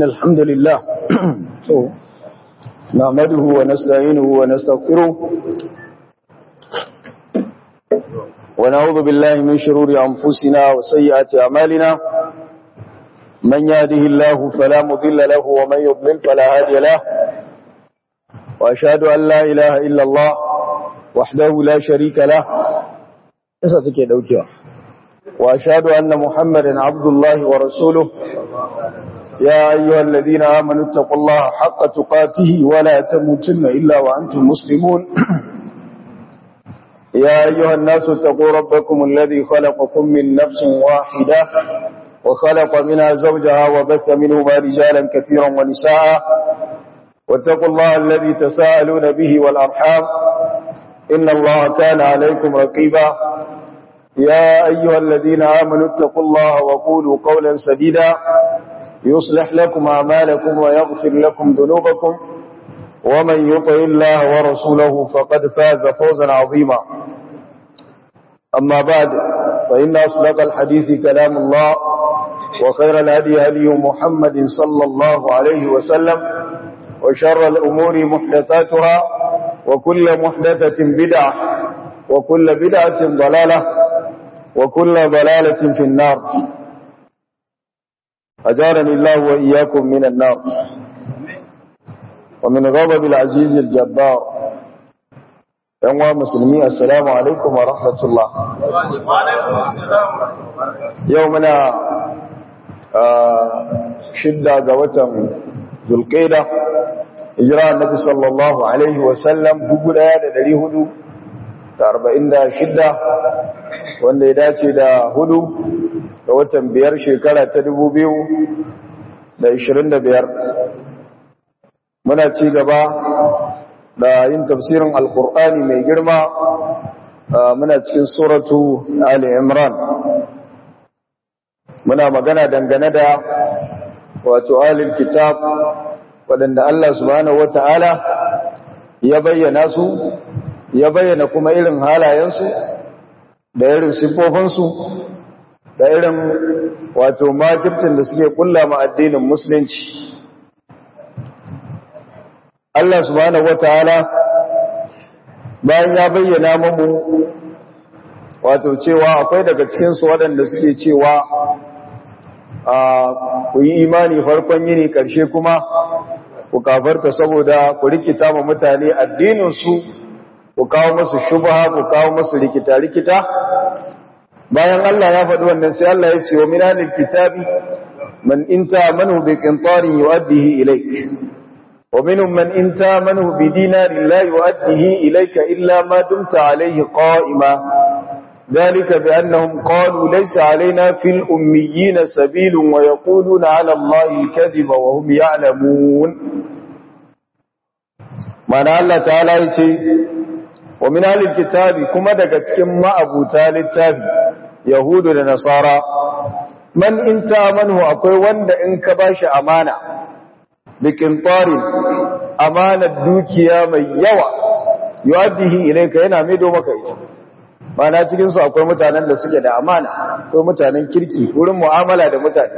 الحمد لله نعمده ونستعينه ونستغفره ونعوذ بالله من شرور أنفسنا وسيئات أعمالنا من يهده الله فلا مضل له ومن يضلل فلا هادي له وأشهد أن لا إله إلا الله وحده لا شريك له وأشهد أن محمدا عبد الله ورسوله يا أيها الذين آمنوا اتقوا الله حق تقاته ولا تموتن إلا وأنتم مسلمون يا أيها الناس اتقوا ربكم الذي خلقكم من نفس واحدة وخلق منها زوجها وبث منهما رجالا كثيرا ونساء واتقوا الله الذي تساءلون به والأرحام إن الله كان عليكم رقيبا يا أيها الذين آمنوا اتقوا الله وقولوا قولا سديدا يصلح لكم أعمالكم ويغفر لكم ذنوبكم ومن يطع الله ورسوله فقد فاز فوزا عظيما أما بعد فإن أصدق الحديث كلام الله وخير الهدي هدي محمد صلى الله عليه وسلم وشر الأمور محدثاتها وكل محدثة بدعة وكل بدعة ضلالة وكل ضلالة في النار أجارني الله وإياكم من النار ومن غضب العزيز الجبار يوم مسلمي السلام عليكم ورحمة الله يومنا شدة قوة ذو القيدة إجراء النبي صلى الله عليه وسلم بقول هذا دليه هدو أربعين دا شدة wanda ya dace da hudu ga watan biyar shekara ta dubu biyu da ishirin da biyar muna ci gaba da yin tafsirin alkur'ani mai girma muna cikin suratu ali imran muna magana dangane da wato alil kitab waɗanda Allah subhanahu wata'ala ya bayyana su ya bayyana kuma irin halayensu da irin siffofinsu da irin wato makircin da suke kulla ma addinin musulunci Allah subhanahu wataala bayan ya bayyana mamu wato cewa akwai daga cikinsu waɗanda suke cewa a ku yi imani farkon yini ƙarshe kuma ku kafarta saboda ku rikita ma mutane addininsu ku kawo musu shubha ku kawo musu rikita-rikita bayan Allah ya faɗi wannan sai Allah ya ce wa minanil kitabi man inta manhu bi qintarin yu'addihi ilayk wa minhum man inta manhu bi dinarin la yu'addihi ilayka illa ma dumta alayhi qa'ima ذلك بأنهم قالوا ليس علينا في الأميين سبيل ويقولون على الله الكذب وهم يعلمون معنى الله تعالى يقول wa min alil kitabi kuma daga cikin ma'abuta littafi yahudu da nasara man in manhu akwai wanda in ka bashi amana bikin tarin amanar dukiya mai yawa yuaddihi ilayka yana maido maka ita mana cikin su akwai mutanen da suke da amana akwai mutanen kirki wurin mu'amala da mutane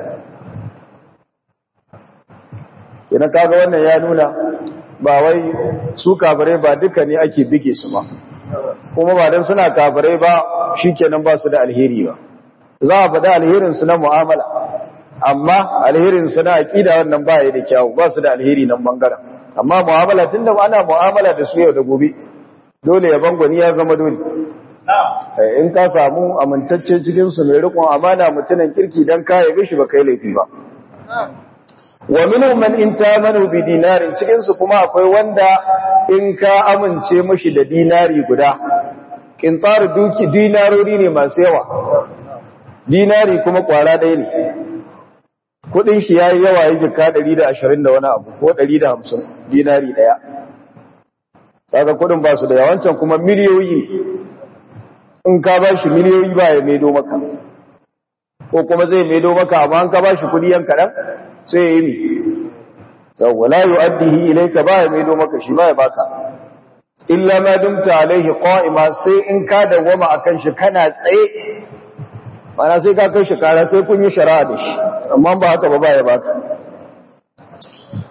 kina kaga wannan ya nuna ba wai su kafirai ba duka ne ake bige su ba kuma ba dan suna kafirai ba shikenan ba su da alheri ba za a faɗi alherin su na mu'amala amma alherin su na aqida wannan ba ya da kyau ba su da alheri nan bangaren amma mu'amala tunda ana mu'amala da su yau da gobe dole ya bangwani ya zama dole in ka samu amintacce cikin su mai rikon amana mutunan kirki dan ka yabe shi ba kai laifi ba wa minhum man in tamanu bi dinarin cikin su kuma akwai wanda in ka amince mashi da dinari guda kintar duki dinarori ne masu yawa dinari kuma kwara ɗaya ne kudin shi yayi yawa yake ka 120 da wani abu ko 150 dinari daya kaga kudin ba su da yawancan kuma miliyoyi in ka ba shi miliyoyi ba ya maido maka ko kuma zai maido maka amma an ka ba shi kudi yan kaɗan sai ya yi mi yawwa la yu'addihi ilayka ba ya maido maka shi ba ya baka illa ma dumta alaihi qa'ima sai in ka dawama akan shi kana tsaye mana sai ka kai shi kara sai kun yi shari'a da shi amma ba haka ba ba ya baka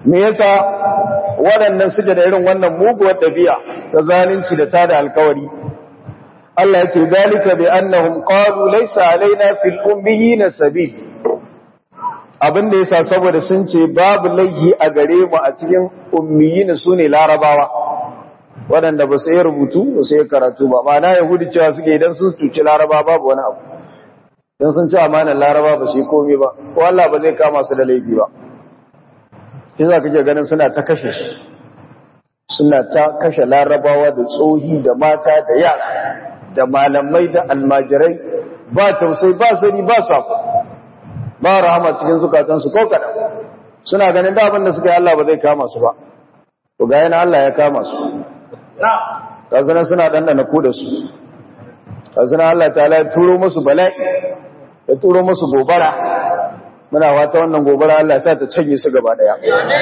me yasa waɗannan suke da irin wannan muguwar ɗabi'a ta zalunci da tada alkawari Allah ya ce dalika bi annahum qalu laysa alaina fil ummiyina sabil abin da yasa saboda sun ce babu laihi a gare mu a cikin ummiyina sune larabawa waɗanda ba su yi rubutu ba su yi karatu ba ma'ana yahudi cewa suke idan sun cuci laraba babu wani abu don sun ci amanar laraba ba su yi komi ba ko Allah ba zai kama su da laifi ba shi za ka ke ganin suna ta kashe shi suna ta kashe larabawa da tsohi da mata da yara da malamai da almajirai ba tausai ba sani ba sako ba rahama cikin zukatansu ko kaɗan suna ganin da abin da suka yi Allah ba zai kama su ba to ga yana Allah ya kama su kazana suna ɗanɗana ku da su kazana Allah ta ya turo musu bala'i ya turo musu gobara muna wata wannan gobara Allah ya sa ta canye su gaba daya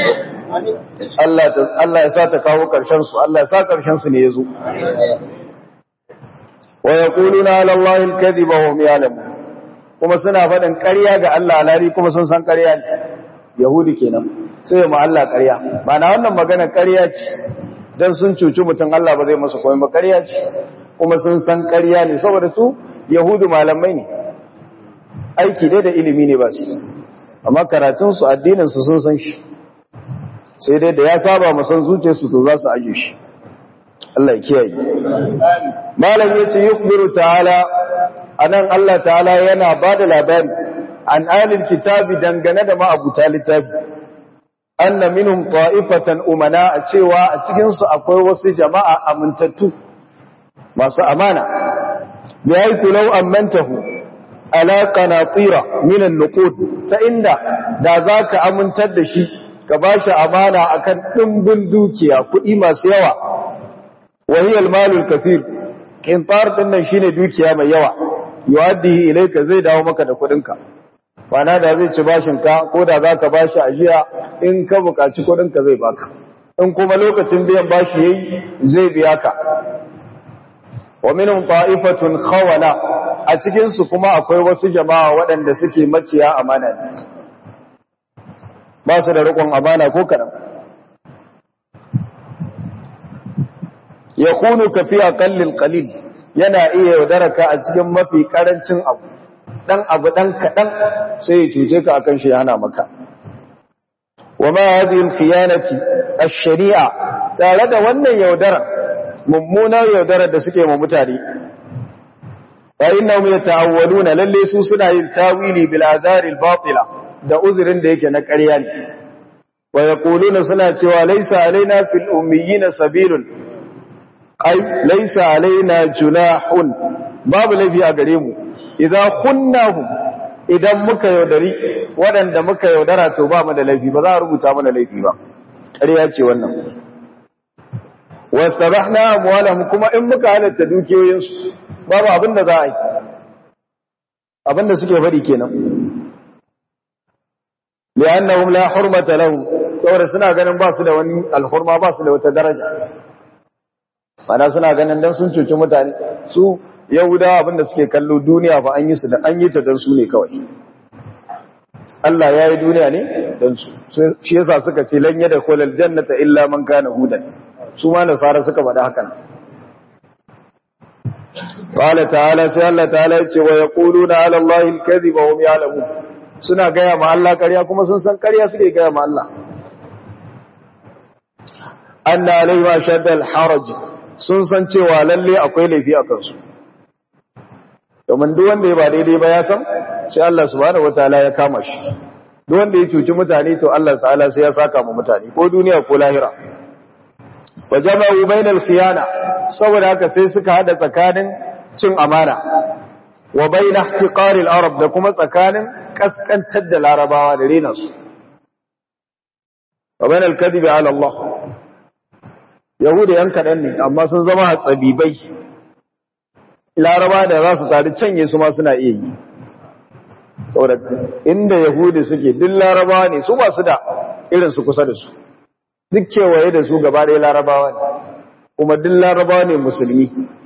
Allah ya sa ta kawo ƙarshen su Allah ya sa ƙarshen su ne ya zo wa yaquluna ala Allahi al-kadhiba wa hum ya'lamun kuma suna faɗin ƙarya ga Allah alari kuma sun san ƙarya ne yahudi kenan sai mu Allah ƙarya ba na wannan magana ƙarya ce dan sun cuci mutum Allah ba zai masa komai ba ƙarya ce kuma sun san ƙarya ne saboda su yahudu malamai ne aiki dai da ilimi ne ba su amma karatunsu addininsu sun san shi sai dai da ya saba masan zuciyarsu to za su aje shi Allah ya kiyaye malam yace yukhbiru ta'ala anan Allah ta'ala yana bada labari an alil kitabi dangane da ma'abuta littafi anna minhum ta'ifatan umana a cewa a cikin su akwai wasu jama'a amintattu masu amana bi haythu law amantahu ala qanatira min an-nuqud ta inda da zaka amintar da shi ka bashi amana akan dimbin dukiya kuɗi masu yawa wa hiya al-mal al-kathir qintar dinnan shine dukiya mai yawa yuaddihi ilayka zai dawo maka da kuɗinka bana da zai ci bashin ka ko da zaka bashi ajiya in ka buƙaci kuɗinka zai baka in kuma lokacin biyan bashi yayi zai biya ka wa minhum ta'ifatun khawana a cikin su kuma akwai wasu jama'a waɗanda suke maciya amana ne ba su da riƙon amana ko kaɗan yakunu ka fi aqallil qalil yana iya yaudaraka a cikin mafi karancin abu dan abu dan kaɗan sai ya cuce ka akan shi hana maka wa ma hadhihi al-khiyanati ash-shari'a tare da wannan yaudara mummunar yaudarar da suke ma mutane fa innahum yata'awwaluna lalle su suna yin tawili bil azaril batila da uzurin da yake na ƙarya ne wa yaquluna suna cewa laysa alaina fil ummiyina sabilun ai laysa alaina junahun babu lafi a gare mu idan kunnahum idan muka yaudari waɗanda muka yaudara to ba mu da laifi ba za a rubuta mana laifi ba ƙarya ce wannan wastabahna amwalahum kuma in muka halatta dukiyoyinsu babu abin da za a yi abin da suke faɗi kenan li'annahum la hurmata lahum saboda suna ganin ba su da wani alhurma ba su da wata daraja ana suna ganin dan sun cuci mutane su yahudawa abin da suke kallo duniya fa an yi su da an yi ta dan su ne kawai Allah ya yi duniya ne dan su shi yasa suka ce lan yada khulal jannata illa man kana hudan su ma nasara suka faɗa haka nan qala ta'ala sai Allah ta'ala ya ce wa yaquluna 'ala Allahi al-kadhiba wa hum ya'lamun suna gaya ma Allah ƙarya kuma sun san ƙarya suke gaya ma Allah anna alayhi shadda al-haraj sun san cewa lalle akwai laifi a kansu domin duk wanda ya ba daidai ba ya san sai Allah subhanahu wataala ya kama shi duk wanda ya cuci mutane to Allah ta'ala sai ya saka mu mutane ko duniya ko lahira wa jama'u bainal khiyana saboda haka sai suka hada tsakanin cin amana wa bain ihtiqaril arab da kuma tsakanin kaskantar da larabawa da rena su wa bain al-kadhibi ala Allah yahuda yan kadan ne amma sun zama hatsabibai laraba da za su tare canye su ma suna iya yi saboda inda yahudi suke duk larabawa ne su ba su da irin su kusa da su duk kewaye da su gaba ɗaya larabawa ne kuma duk larabawa ne musulmi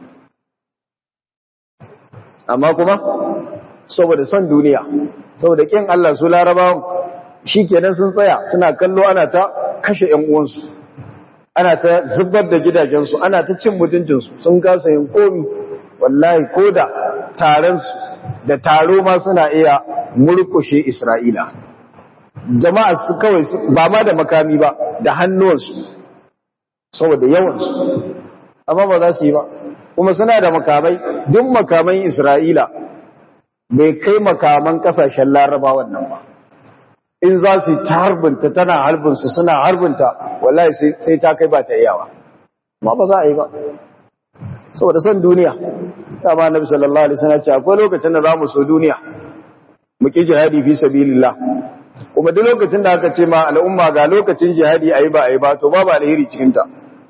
amma kuma saboda son duniya saboda kin Allah su larabawan shi kenan sun tsaya suna kallo ana ta kashe ‘yan uwansu ana ta zubar da gidajensu ana ta cin mutuncinsu sun kasa yin komi wallahi ko da taronsu da taro ma suna iya murkushe isra'ila jama'a su kawai ba ma da makami ba da hannuwansu saboda yawansu amma ba za su yi ba kuma suna da makamai duk makaman isra'ila bai kai makaman kasashen laraba wannan ba in za su ta harbinta tana harbinsu suna harbinta wallahi sai ta kai ba ta iyawa ma ba za a yi ba saboda son duniya dama nabi sallallahu alaihi wasallam ce akwai lokacin da zamu so duniya mu ki jihadi fi sabilillah kuma duk lokacin da aka ce ma al'umma ga lokacin jihadi ayi ba ayi ba to babu alheri cikin ta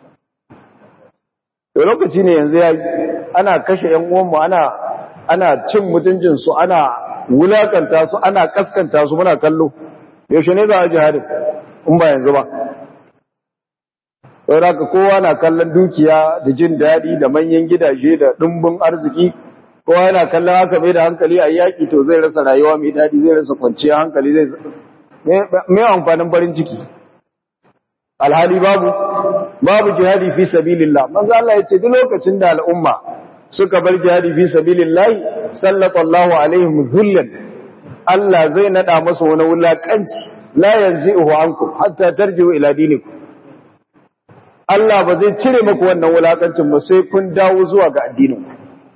to lokaci ne yanzu yayi ana kashe ƴan uwan mu ana ana cin mutuncin su ana wulakanta su ana kaskanta su muna kallo yaushe ne za a jihadi in ba yanzu ba sau da kowa na kallon dukiya da jin daɗi da manyan gidaje da ɗumbin arziki kowa yana kallon haka mai da hankali a yaƙi to zai rasa rayuwa mai daɗi zai rasa kwanciya hankali zai mai amfanin farin ciki alhali babu babu jihadi fi sabilillah manzo Allah ya ce duk lokacin da al'umma suka bar jihadi fi sabilillah sallallahu alaihim dhullan Allah zai nada masa wani wulakanci la yanzi'uhu ankum hatta tarji'u ila dinikum Allah ba zai cire maku wannan wulakancin ba sai kun dawo zuwa ga addininku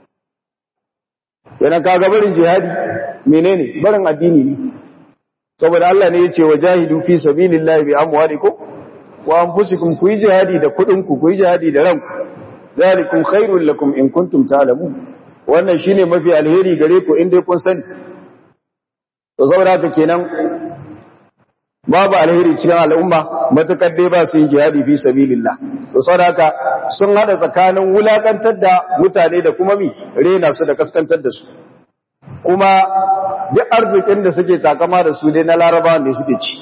yana kaga barin jihadi menene barin addini ne saboda Allah ne yace wajahidu fi sabilillahi bi amwalikum wa anfusikum ku yi jihadi da kudin ku ku yi jihadi da ranku zalikum khairul lakum in kuntum ta'lamun wannan shine mafi alheri gare ku in dai kun sani to saboda haka kenan babu alheri cikin al'umma matukar dai ba su yin jihadi fi sabilillah to saboda haka sun hada tsakanin wulakantar da mutane da kuma mi rena su da kaskantar da su kuma duk arzikin da suke takama da su dai na laraba ne suke ci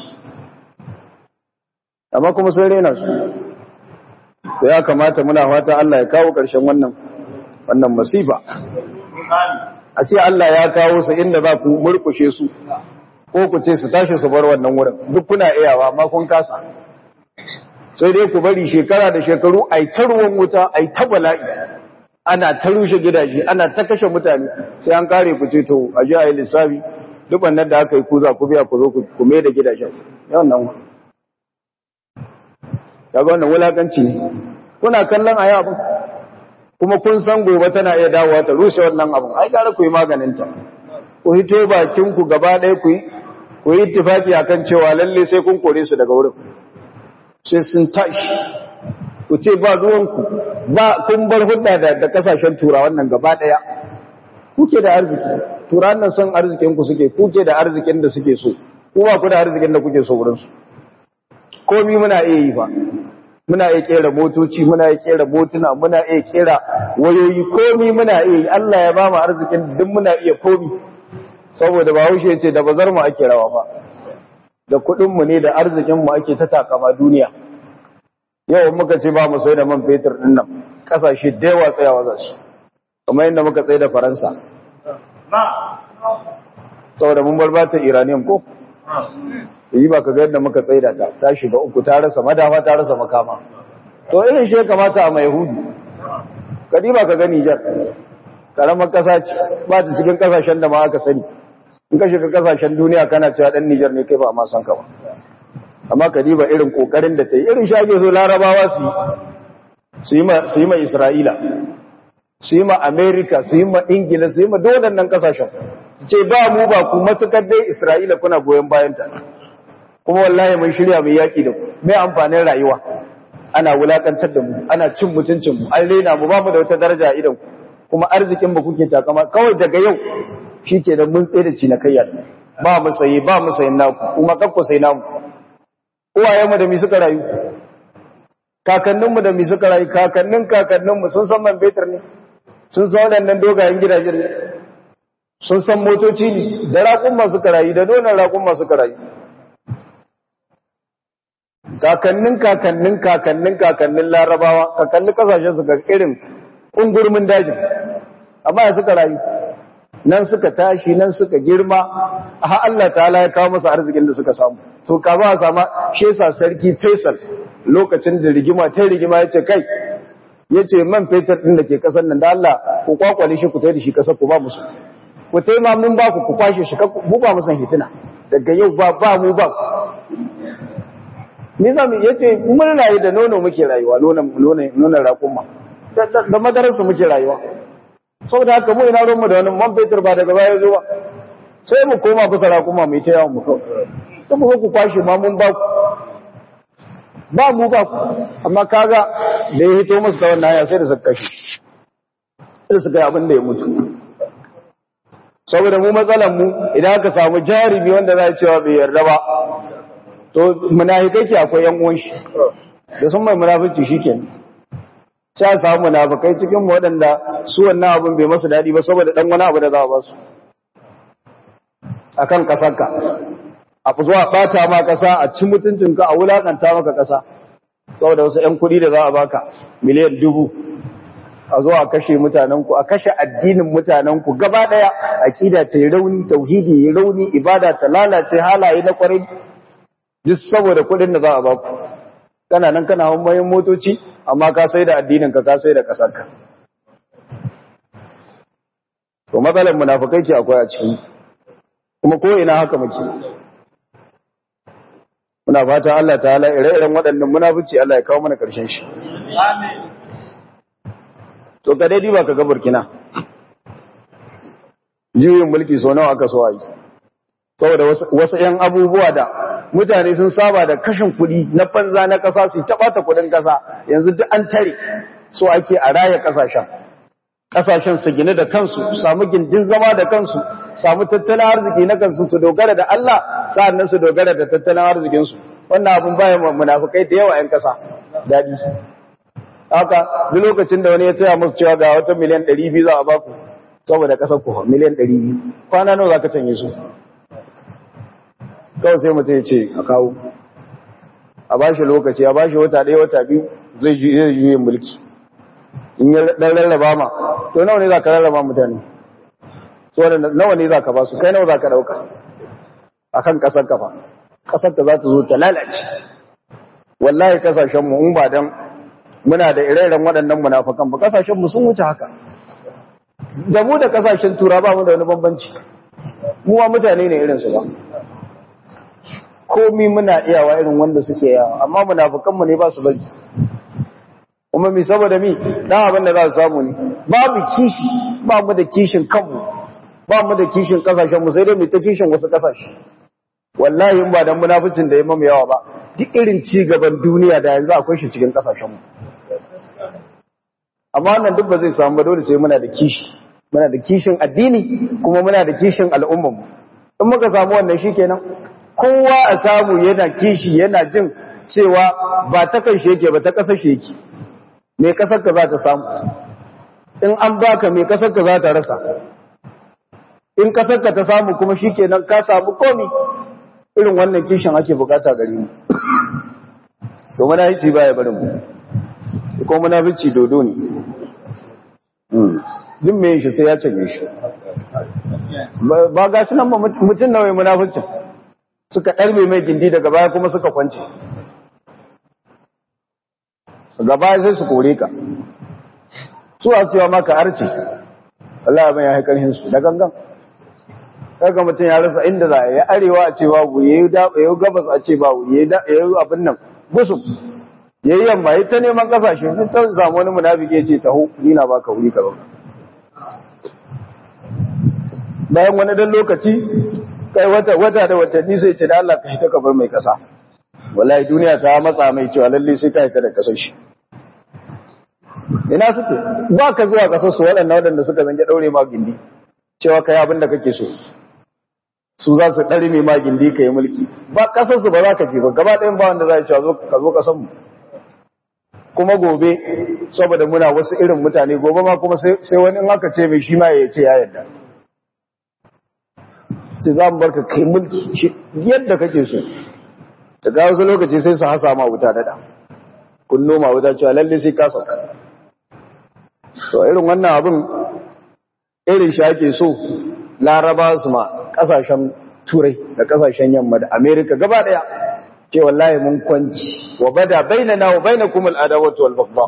amma kuma sun rena su da ya kamata muna fata Allah ya kawo ƙarshen wannan wannan masifa a ce Allah ya kawo su inda za ku murkushe su ko ku ce su tashi su bar wannan wurin duk kuna iyawa amma kun kasa sai dai ku bari shekara da shekaru ai ta ruwan wuta ai ta bala'i ana ta rushe gidaje ana ta kashe mutane sai an kare ku ce to a ji a yi lissafi duk wannan da aka yi ku za ku biya ku zo ku mai da gidajen yawan nan kaga wannan wulakanci ne kuna kallon ayi abin kuma kun san gobe tana iya dawowa ta rushe wannan abin ai gara ku yi maganin ta ku hito bakin ku gaba ɗaya ku yi ku yi ittifaki akan cewa lalle sai kun kore su daga wurin sai sun tashi ku ce ba ruwan ku ba kun bar hudda da, da kasashen turawan nan gaba ɗaya kuke da arziki turawan nan son arzikin ku suke kuke da arzikin da suke so ku ba ku da arzikin da kuke so wurin su komi muna iya yi ba muna iya kera motoci muna iya kera motuna muna iya kera wayoyi komi muna iya yi Allah ya ba mu arzikin duk muna iya komi saboda ba haushe ce da bazar mu ake rawa ba da kuɗin mu ne da arzikin mu ake ta takama duniya yau muka ce ba mu sai da man fetur din nan kasashe da yawa tsayawa za su kamar yadda muka tsaye da Faransa saboda mun bar bata Iranian ko yi ba ka ga yadda muka tsaida ta ta shiga uku ta rasa madafa ta rasa makama to irin shi ya kamata a mai hudu kadi ba ka ga Nijar karamar kasa ce ba ta cikin kasashen da ma aka sani in ka shiga kasashen duniya kana cewa dan Nijar ne kai ba ma san ka ba amma kadi ba irin kokarin da ta yi irin shage so larabawa su yi su yi ma Isra'ila su yi ma America su yi ma Ingila su yi ma dole nan kasashen ce ba mu ba ku matukar dai Isra'ila kuna goyon bayan ta kuma wallahi mun shirya mai yaki da ku mai amfanin rayuwa ana wulakantar da mu ana cin mutuncin mu an rena mu ba mu da wata daraja idan ku kuma arzikin ba kuke takama kawai daga yau shike da mun tsaye da cinikayya ba mu sayi ba mu sayin naku kuma kakku sai namu uwayen mu da mi suka rayu kakannin mu da mi suka rayu kakannin kakannin mu sun san man fetur ne sun san waɗannan dogayen gidajen ne sun san motoci ne da raƙun masu karayi da nonon raƙun masu karayi kakannin kakannin kakannin kakannin larabawa kakannin kasashen su ga irin ƙungurmin dajin amma ya suka rayu nan suka tashi nan suka girma a Allah ta'ala ya kawo masa arzikin da suka samu to ka ba sama shi yasa sarki Faisal lokacin da rigima ta rigima yace kai yace man fetur din da ke kasar nan da Allah ku kwakwale shi ku tai da shi kasar ku ba musu ku tai ma mun ba ku ku kwashe shi ku ba musan hitina daga yau ba ba mu ba ni zamu yace mun rayu da nono muke rayuwa nono nono nono raƙuma da madarasa muke rayuwa saboda haka mu ina ruwanmu da wani man fetur ba daga baya zo ba sai mu koma bisa raƙuma mai ta yawon mu kawai sai mu ku kwashe ma mun ba ku ba mu ba ku amma kaga da ya hito musu ta wannan haya sai da suka kashe sai suka yi abin da ya mutu saboda mu matsalan mu idan aka samu jarumi wanda za a cewa bai yarda ba to munafikai ke akwai yan uwan shi da sun mai munafici shikenan sai a samu munafikai cikin mu waɗanda su wannan abin bai masa daɗi ba saboda dan wani abu da za a ba su akan kasarka a fi zuwa ɓata ma ƙasa a ci mutuncinka a wulaƙanta maka ƙasa saboda wasu ‘yan kuɗi da za a baka miliyan dubu a zo a kashe mutanenku a kashe addinin mutanenku gaba ɗaya aƙida ta yi rauni tauhidi yi rauni ibada ta lalace halaye na ƙwarai duk saboda kuɗin da za a baku kana nan kana hanyoyin motoci amma ka sai da addininka ka sai da ƙasarka to matsalar munafukai ke akwai a cikin kuma ko ina haka muke muna fata Allah ta'ala ire-iren waɗannan munafici Allah ya kawo mana ƙarshen shi to ka dai ba ka ga Burkina juyin mulki so nawa aka so yi saboda wasu ƴan abubuwa da mutane sun saba da kashin kuɗi na banza na ƙasa su ta ɓata kuɗin ƙasa yanzu duk an tare so ake a raya ƙasashen ƙasashen su gine da kansu samu gindin zama da kansu samu tattalin arziki na kansu su dogara da Allah sa'annan su dogara da tattalin arzikinsu wannan abin bayan munafukai da yawa 'yan kasa daɗi haka duk lokacin da wani ya taya musu cewa ga wata miliyan 200 za a baku saboda kasar ku miliyan 200 kwana nawa za ka canye su kawai sai mutum ya ce a kawo a ba shi lokaci a ba shi wata ɗaya wata biyu zai juye mulki in ya ɗan rarraba ma to nawa ne za ka rarraba mutane saboda nawa ne za ka ba su kai nawa za ka ɗauka a kan ƙasar ka fa ƙasar ka za ta zo ta lalace wallahi ƙasashenmu in ba don muna da ire-iren waɗannan munafakan ba ƙasashenmu sun wuce haka da mu da ƙasashen tura ba mu da wani bambanci mu ma mutane ne irinsu ba komi muna iyawa irin wanda suke yawa amma munafukanmu ne ba su bari kuma mi saboda mi dan abin da za su samu ne babu kishi ba mu da kishin kanmu ba mu da kishin kasashen mu sai dai mu ta kishin wasu kasashe wallahi in ba dan munaficin da ya mamu yawa ba duk irin ci gaban duniya da yanzu akwai shi cikin kasashen mu amma wannan duk ba zai samu ba dole sai muna da kishi muna da kishin addini kuma muna da kishin al'ummar mu in muka samu wannan shikenan kowa a samu yana kishi yana jin cewa ba ta kan shi yake ba ta kasar shi yake me kasar ka za ta samu in an baka me kasar ka za ta rasa in kasar ka ta samu kuma shikenan ka samu komi irin wannan kishin ake bukata gare mu to munafici baya barin mu ko munafici dodo ne duk me shi sai ya canje shi ba ga shi nan mutum nawa munaficin suka ɗarbe mai gindi daga baya kuma suka kwance gaba sai su kore ka su a cewa maka arce Allah ya ya haikar hinsu da gangan kaga mutum ya rasa inda za a yi arewa a ce babu ya yi gabas a ce babu ya yi abin nan gusu ya yi yamma ya ta neman kasashe sun ta samu wani munafiki ya ce taho nina ba ka wuri ka zauna bayan wani dan lokaci kai wata wata da watanni sai ce da Allah ka hita ka bar mai kasa wallahi duniya ta matsa mai cewa lalle sai ka hita da kasar shi ina suke ba ka zuwa kasar su waɗanda waɗanda suka zange ɗaure ma gindi cewa ka yi abin da kake so su za su ɗari mai ma gindi ka yi mulki ba kasar su ba za ka fi ba gaba ɗayan ba wanda za a cewa ka zo kasar mu kuma gobe saboda muna wasu irin mutane gobe ma kuma sai wani in aka ce mai shi ma ya ce ya yarda sai za mu barka kai mulki yadda kake so daga wasu lokaci sai su hasa ma wuta dada kun noma wuta cewa lalle sai ka sauka to irin wannan abin irin shi ake so laraba su ma kasashen turai da kasashen yamma da amerika gaba daya ce wallahi mun kwanci wa bada bainana wa bainakum al-adawatu wal baghdha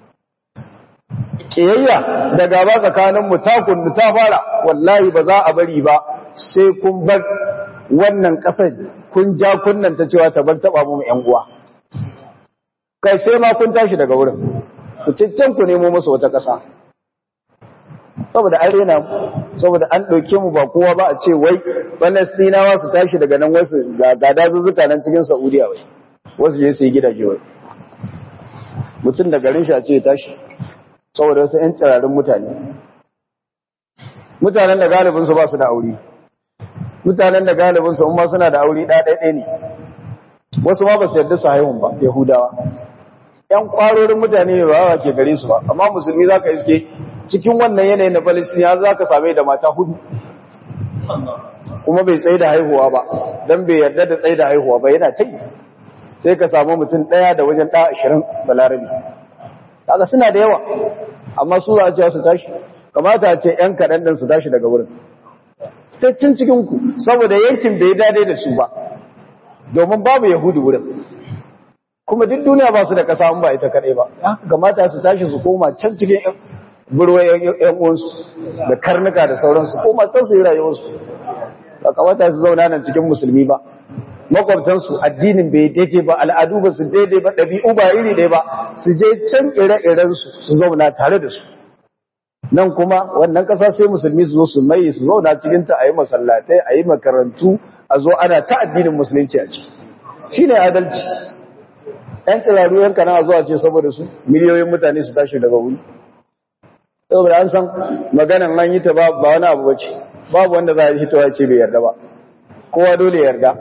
kiyayya da gaba tsakanin mu ta kunnu ta fara wallahi ba za a bari ba sai kun bar wannan kasar kun ja kunnan ta cewa ta bar taba mu yan uwa kai sai ma kun tashi daga wurin ku ciccen ku nemo musu wata kasa saboda an rena saboda an ɗauke mu ba kowa ba a ce wai falastinawa su tashi daga nan wasu ga dazuzzuka nan cikin saudiya wai wasu je su yi gidaje wai mutum da garin shi a ce ya tashi saboda wasu 'yan tsirarin mutane mutanen da galibinsu ba su da aure mutanen da galibinsu in ma suna da aure ɗaya ne wasu ma ba su yarda su haihun ba yahudawa 'yan kwarorin mutane ne ba ke gare su ba amma musulmi za ka iske cikin wannan yanayin na Palestina za ka same da mata hudu kuma bai tsaye da haihuwa ba don bai yarda da tsaye da haihuwa ba yana ta yi sai ka samu mutum ɗaya da wajen ɗaya ashirin balarabi kaga suna da yawa amma su za a cewa su tashi kamata a ce ‘yan kaɗan ɗin su tashi daga wurin staccin cikinku saboda yankin bai dade da su ba domin babu yahudu wurin kuma duk duniya ba su da ƙasa ba ita kaɗai ba kamata su tashi su koma can cikin burwa ‘yan uwansu da karnuka da sauransu ko matan su yi rayuwarsu ba kamata su zauna nan cikin musulmi ba makwabtansu addinin bai daidai ba al'adu ba su daidai ba ɗabi'u ba iri ɗaya ba su je can ire-irensu su zauna tare da su nan kuma wannan ƙasa sai musulmi su zo su mai su zauna cikinta a yi masallatai a yi makarantu a zo ana ta addinin musulunci a ciki shi ne adalci ‘yan tsiraru yanka na zuwa ce saboda su miliyoyin mutane su tashi daga wuri saboda an san maganan an yi ta ba wani abu bace babu wanda za a hitowa ce bai yarda ba kowa dole yarda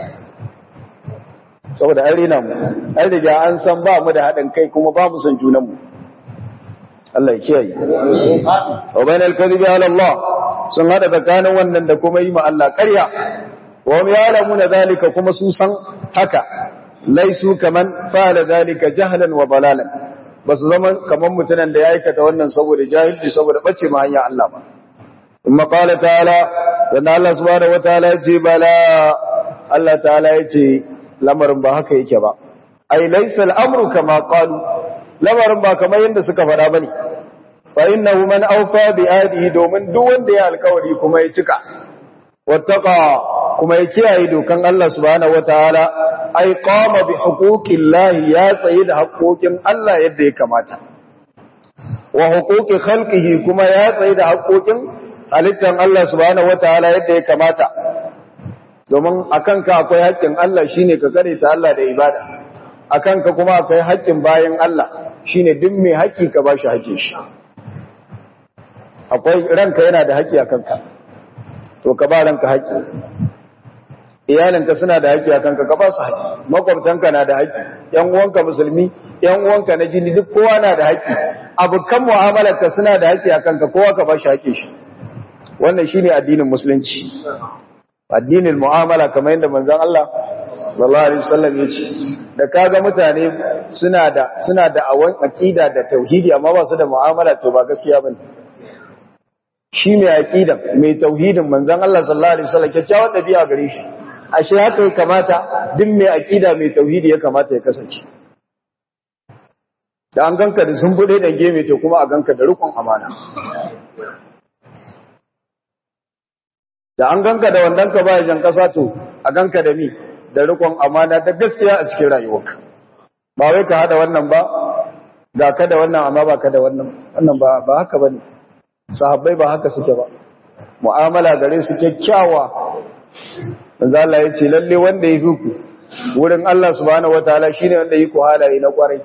saboda an rina mu an riga an san ba mu da haɗin kai kuma ba mu san junanmu Allah ya kiyaye wa bainal kadhibi ala Allah sun hada tsakanin wannan da kuma yi ma Allah ƙarya wa hum ya'lamuna zalika kuma su san haka laisu kaman fa'ala zalika jahlan wa dalalan ba su zama kamar mutunan da ya aikata wannan saboda jahilci saboda bace ma hanya Allah ba amma qala ta'ala dan Allah subhanahu wataala ya ce bala Allah ta'ala ya ce lamarin ba haka yake ba ai laysa al-amru kama qalu lamarin ba kamar yanda suka faɗa bane fa innahu man awfa bi adihi domin duk wanda ya alkawari kuma ya cika wattaqa kuma ya kiyaye dokan Allah subhanahu wataala ai qama bi huquqillahi ya tsaye da haƙoƙin Allah yadda ya kamata wa huquqi khalqihi kuma ya tsaye da haƙoƙin halittan Allah subhanahu wataala yadda ya kamata domin akan ka akwai haƙƙin Allah shine ka kare ta Allah da ibada akan ka kuma akwai haƙƙin bayan Allah shine duk mai haƙƙi ka bashi haƙƙin shi akwai ranka yana da haƙƙi akan ka to ka ba ranka haƙƙi iyalinka suna da haƙƙi a kanka ka ba su haƙƙi makwabtanka na da haƙƙi ƴan uwanka musulmi ƴan uwanka na jini duk kowa na da haƙƙi abokan mu'amalarka suna da haƙƙi a kanka kowa ka ba shi haƙƙin shi wannan shine addinin musulunci addinin mu'amala kamar yadda manzon Allah sallallahu alaihi wasallam ya ce da kaga mutane suna da suna da awan aqida da tauhidi amma ba su da mu'amala to ba gaskiya bane shi mai aqidan mai tauhidin manzon Allah sallallahu alaihi wasallam kyakkyawan dabi'a gare shi ashe haka ya kamata duk mai aqida mai tauhidi ya kamata ya kasance da an ganka da sun bude da geme to kuma a ganka da rukun amana da an ganka da wandanka baya jan kasa to a ganka da mi da rukun amana da gaskiya a cikin rayuwarka ba wai ka hada wannan ba ga ka da wannan amma ba ka da wannan wannan ba ba haka bane sahabbai ba haka suke ba mu'amala gare su kyakkyawa manzo Allah ya ce lalle wanda ya fi ku wurin Allah subhanahu wataala shine wanda yi ku halaye na kwarai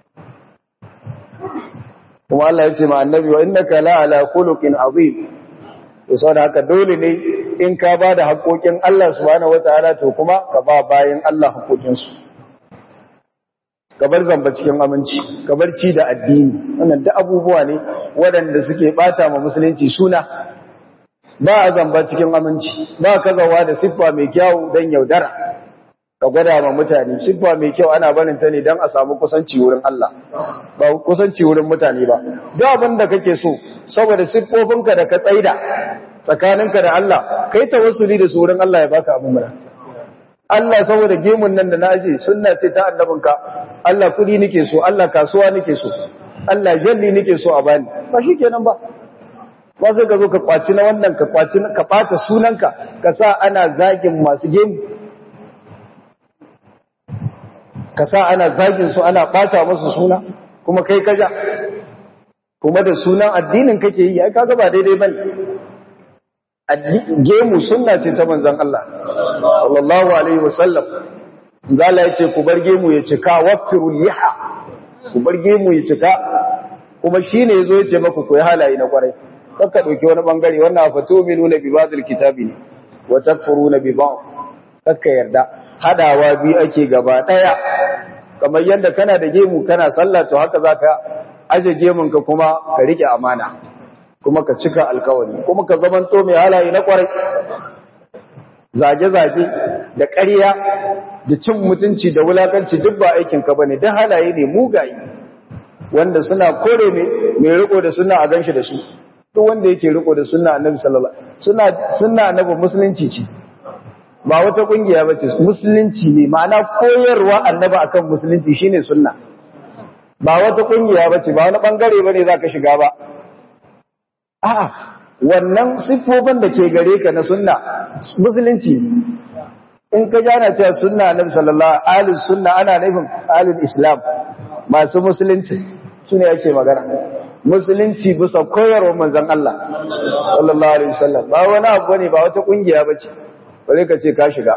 kuma Allah ya ce ma annabi wa innaka la ala khuluqin azim to saboda haka dole ne in ka ba da haƙoƙin Allah subhanahu wataala to kuma ka ba bayan Allah haƙoƙin su ka bar zamba cikin aminci ka bar ci da addini wannan duk abubuwa ne waɗanda suke bata ma musulunci suna ba a zamba cikin aminci ba kazawa da siffa mai kyau don yaudara ka gwada ma mutane siffa mai kyau ana barin ta ne don a samu kusanci wurin Allah ba kusanci wurin mutane ba duk abin da kake so saboda siffofinka da ka tsaida tsakaninka da Allah kai tawassuli da suran Allah ya baka abin mana Allah saboda gemun nan da na aje sunna ce ta annabinka Allah kudi nake so Allah kasuwa nake so Allah jalli nake so a bani ba shikenan ba ba sai ka zo ka kwaci na wannan ka kwaci ka bata sunanka ka sa ana zagin masu gemu ka sa ana zagin su ana bata musu suna kuma kai kaja kuma da sunan addinin kake yi ai kaga ba daidai bane gemu sunna ce ta manzon Allah sallallahu alaihi wasallam zalla yace ku bar gemu ya cika wafiru liha ku bar gemu ya cika kuma shine yazo yace maku ku yi halaye na kwarai kakka dauki wani bangare wannan fatuminuna bi ba'dil kitabi ne wa takfuruna bi ba'd kakka yarda hadawa bi ake gaba daya kamar yanda kana da gemu kana sallah to haka zaka aje gemun ka kuma ka rike amana kuma ka cika alkawari kuma ka zamanto mai halaye na kwarai zage-zage da ƙarya da cin mutunci da wulakanci duk ba aikinka ba ne don halaye ne mugaye wanda suna kore mai riko da suna a ganshi da su duk wanda yake riko da suna annabi sallallahu suna suna annabi musulunci ce ba wata kungiya ba ce musulunci ne ma'ana koyarwa annabi akan musulunci shine sunna ba wata kungiya ba ce ba wani bangare bane zaka shiga ba a'a wannan siffofin da ke gare ka na sunna musulunci in ka jana cewa sunna annabi sallallahu alaihi sunna ana nufin alil islam masu musulunci sune yake magana musulunci bisa koyarwar manzon Allah sallallahu alaihi wasallam ba wani abu ne ba wata kungiya bace bare ka ce ka shiga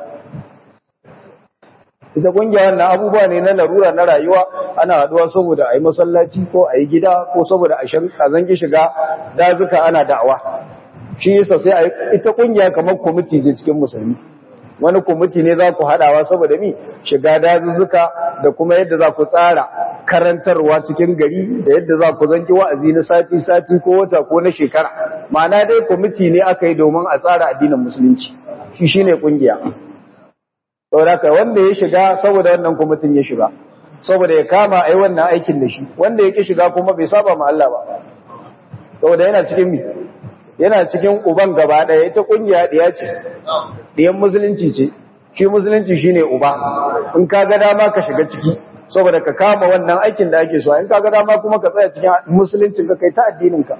ita kungiya wannan abubuwa ne na larura na rayuwa ana haduwa saboda ayi masallaci ko ayi gida ko saboda a zangi shiga dazuka ana da'awa shi yasa sai ita kungiya kamar kwamiti ce cikin musulmi wani kwamiti ne za ku haɗawa saboda mi shiga dazuzzuka da kuma yadda za ku tsara karantarwa cikin gari da yadda za ku zanki wa'azi na sati-sati ko wata ko na shekara ma'ana dai kwamiti ne aka yi domin a tsara addinin musulunci shi shi ne ƙungiya saboda wanda ya shiga saboda wannan kwamitin ya shiga saboda ya kama a yi wannan aikin da shi wanda ya ƙi shiga kuma bai saba ma Allah ba saboda yana cikin mi yana cikin uban gaba ɗaya ita ƙungiya ɗaya ce ɗiyan musulunci ce shi musulunci shi ne uba in ka ga dama ka shiga ciki saboda ka kama wannan aikin da ake so in ka ga dama kuma ka tsaya cikin musuluncin ka kai ta addininka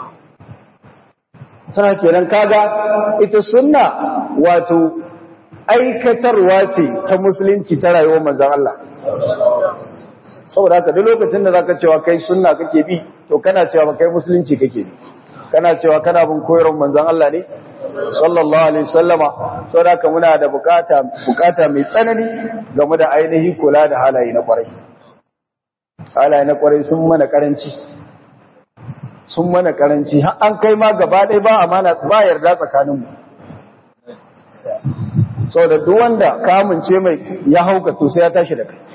sana kenan kaga ita sunna wato aikatarwa ce ta musulunci ta rayuwar manzon Allah saboda haka duk lokacin da zaka cewa kai sunna kake bi to kana cewa ba kai musulunci kake bi kana cewa kana bin koyarwar manzon Allah ne sallallahu alaihi wasallama saboda haka muna da bukata bukata mai tsanani game da ainihi kula da halaye na kwarai halaye na kwarai sun mana karanci sun mana karanci har an kai ma gaba ɗaya ba amana ba yarda tsakaninmu saboda duk wanda ka amince mai ya hauka to sai ya tashi da kai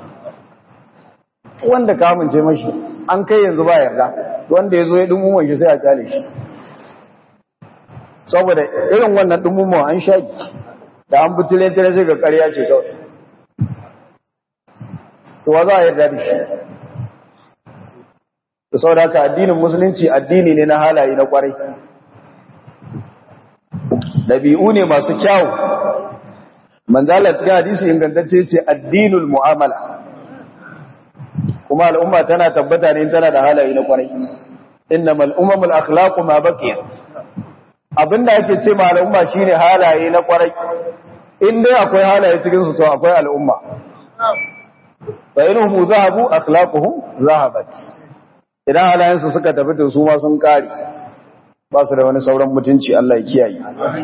wanda ka amince mashi an kai yanzu ba yarda wanda ya zo ya dumuma shi sai a kyale shi saboda irin wannan dumuma an shaki da an butule tare sai ga ƙarya ce kawai to wa za a yarda da shi da saboda haka addinin musulunci addini ne na halaye na kwarai ɗabi'u ne masu kyawu manzala cikin hadisi ingantacce ce addinul mu'amala kuma al'umma tana tabbata ne tana da halaye na kwarai innamal umamul akhlaqu ma baqiya abinda ake ce ma al'umma shine halaye na kwarai in dai akwai halaye cikin su to akwai al'umma fa inhum zahabu akhlaquhum zahabat idan halayen su suka tafi to su ma sun kare ba su da wani sauran mutunci Allah ya kiyaye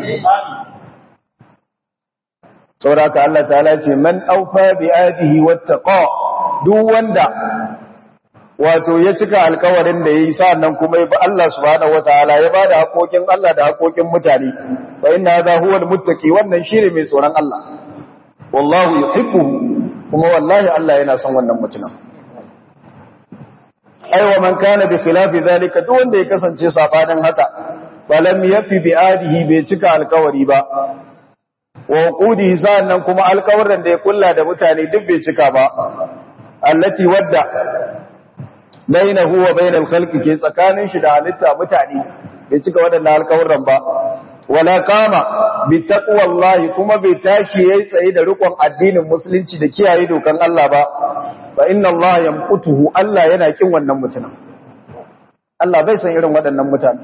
saboda Allah ta'ala ce man aufa bi ayatihi wattaqa duk wanda wato ya cika alkawarin da yayi sannan kuma ya bi Allah subhanahu wataala ya bada haƙoƙin Allah da haƙoƙin mutane fa inna hadha huwa almuttaqi wannan shine mai tsoron Allah wallahu yuhibbuhu kuma wallahi Allah yana son wannan mutumin aiwa man kana bi khilafi zalika duk wanda ya kasance sabanin haka falam yafi bi adihi bai cika alkawari ba wa qudihi sannan kuma alkawarin da ya kulla da mutane duk bai cika ba allati wadda bainahu wa bainal khalqi ke tsakanin shi da halitta mutane bai cika waɗannan alƙawurran ba wala kama bi taqwallahi kuma bai tashi yayi tsaye da rikon addinin musulunci da kiyaye dokan Allah ba fa inna Allah yamqutuhu Allah yana kin wannan mutumin Allah bai san irin waɗannan mutane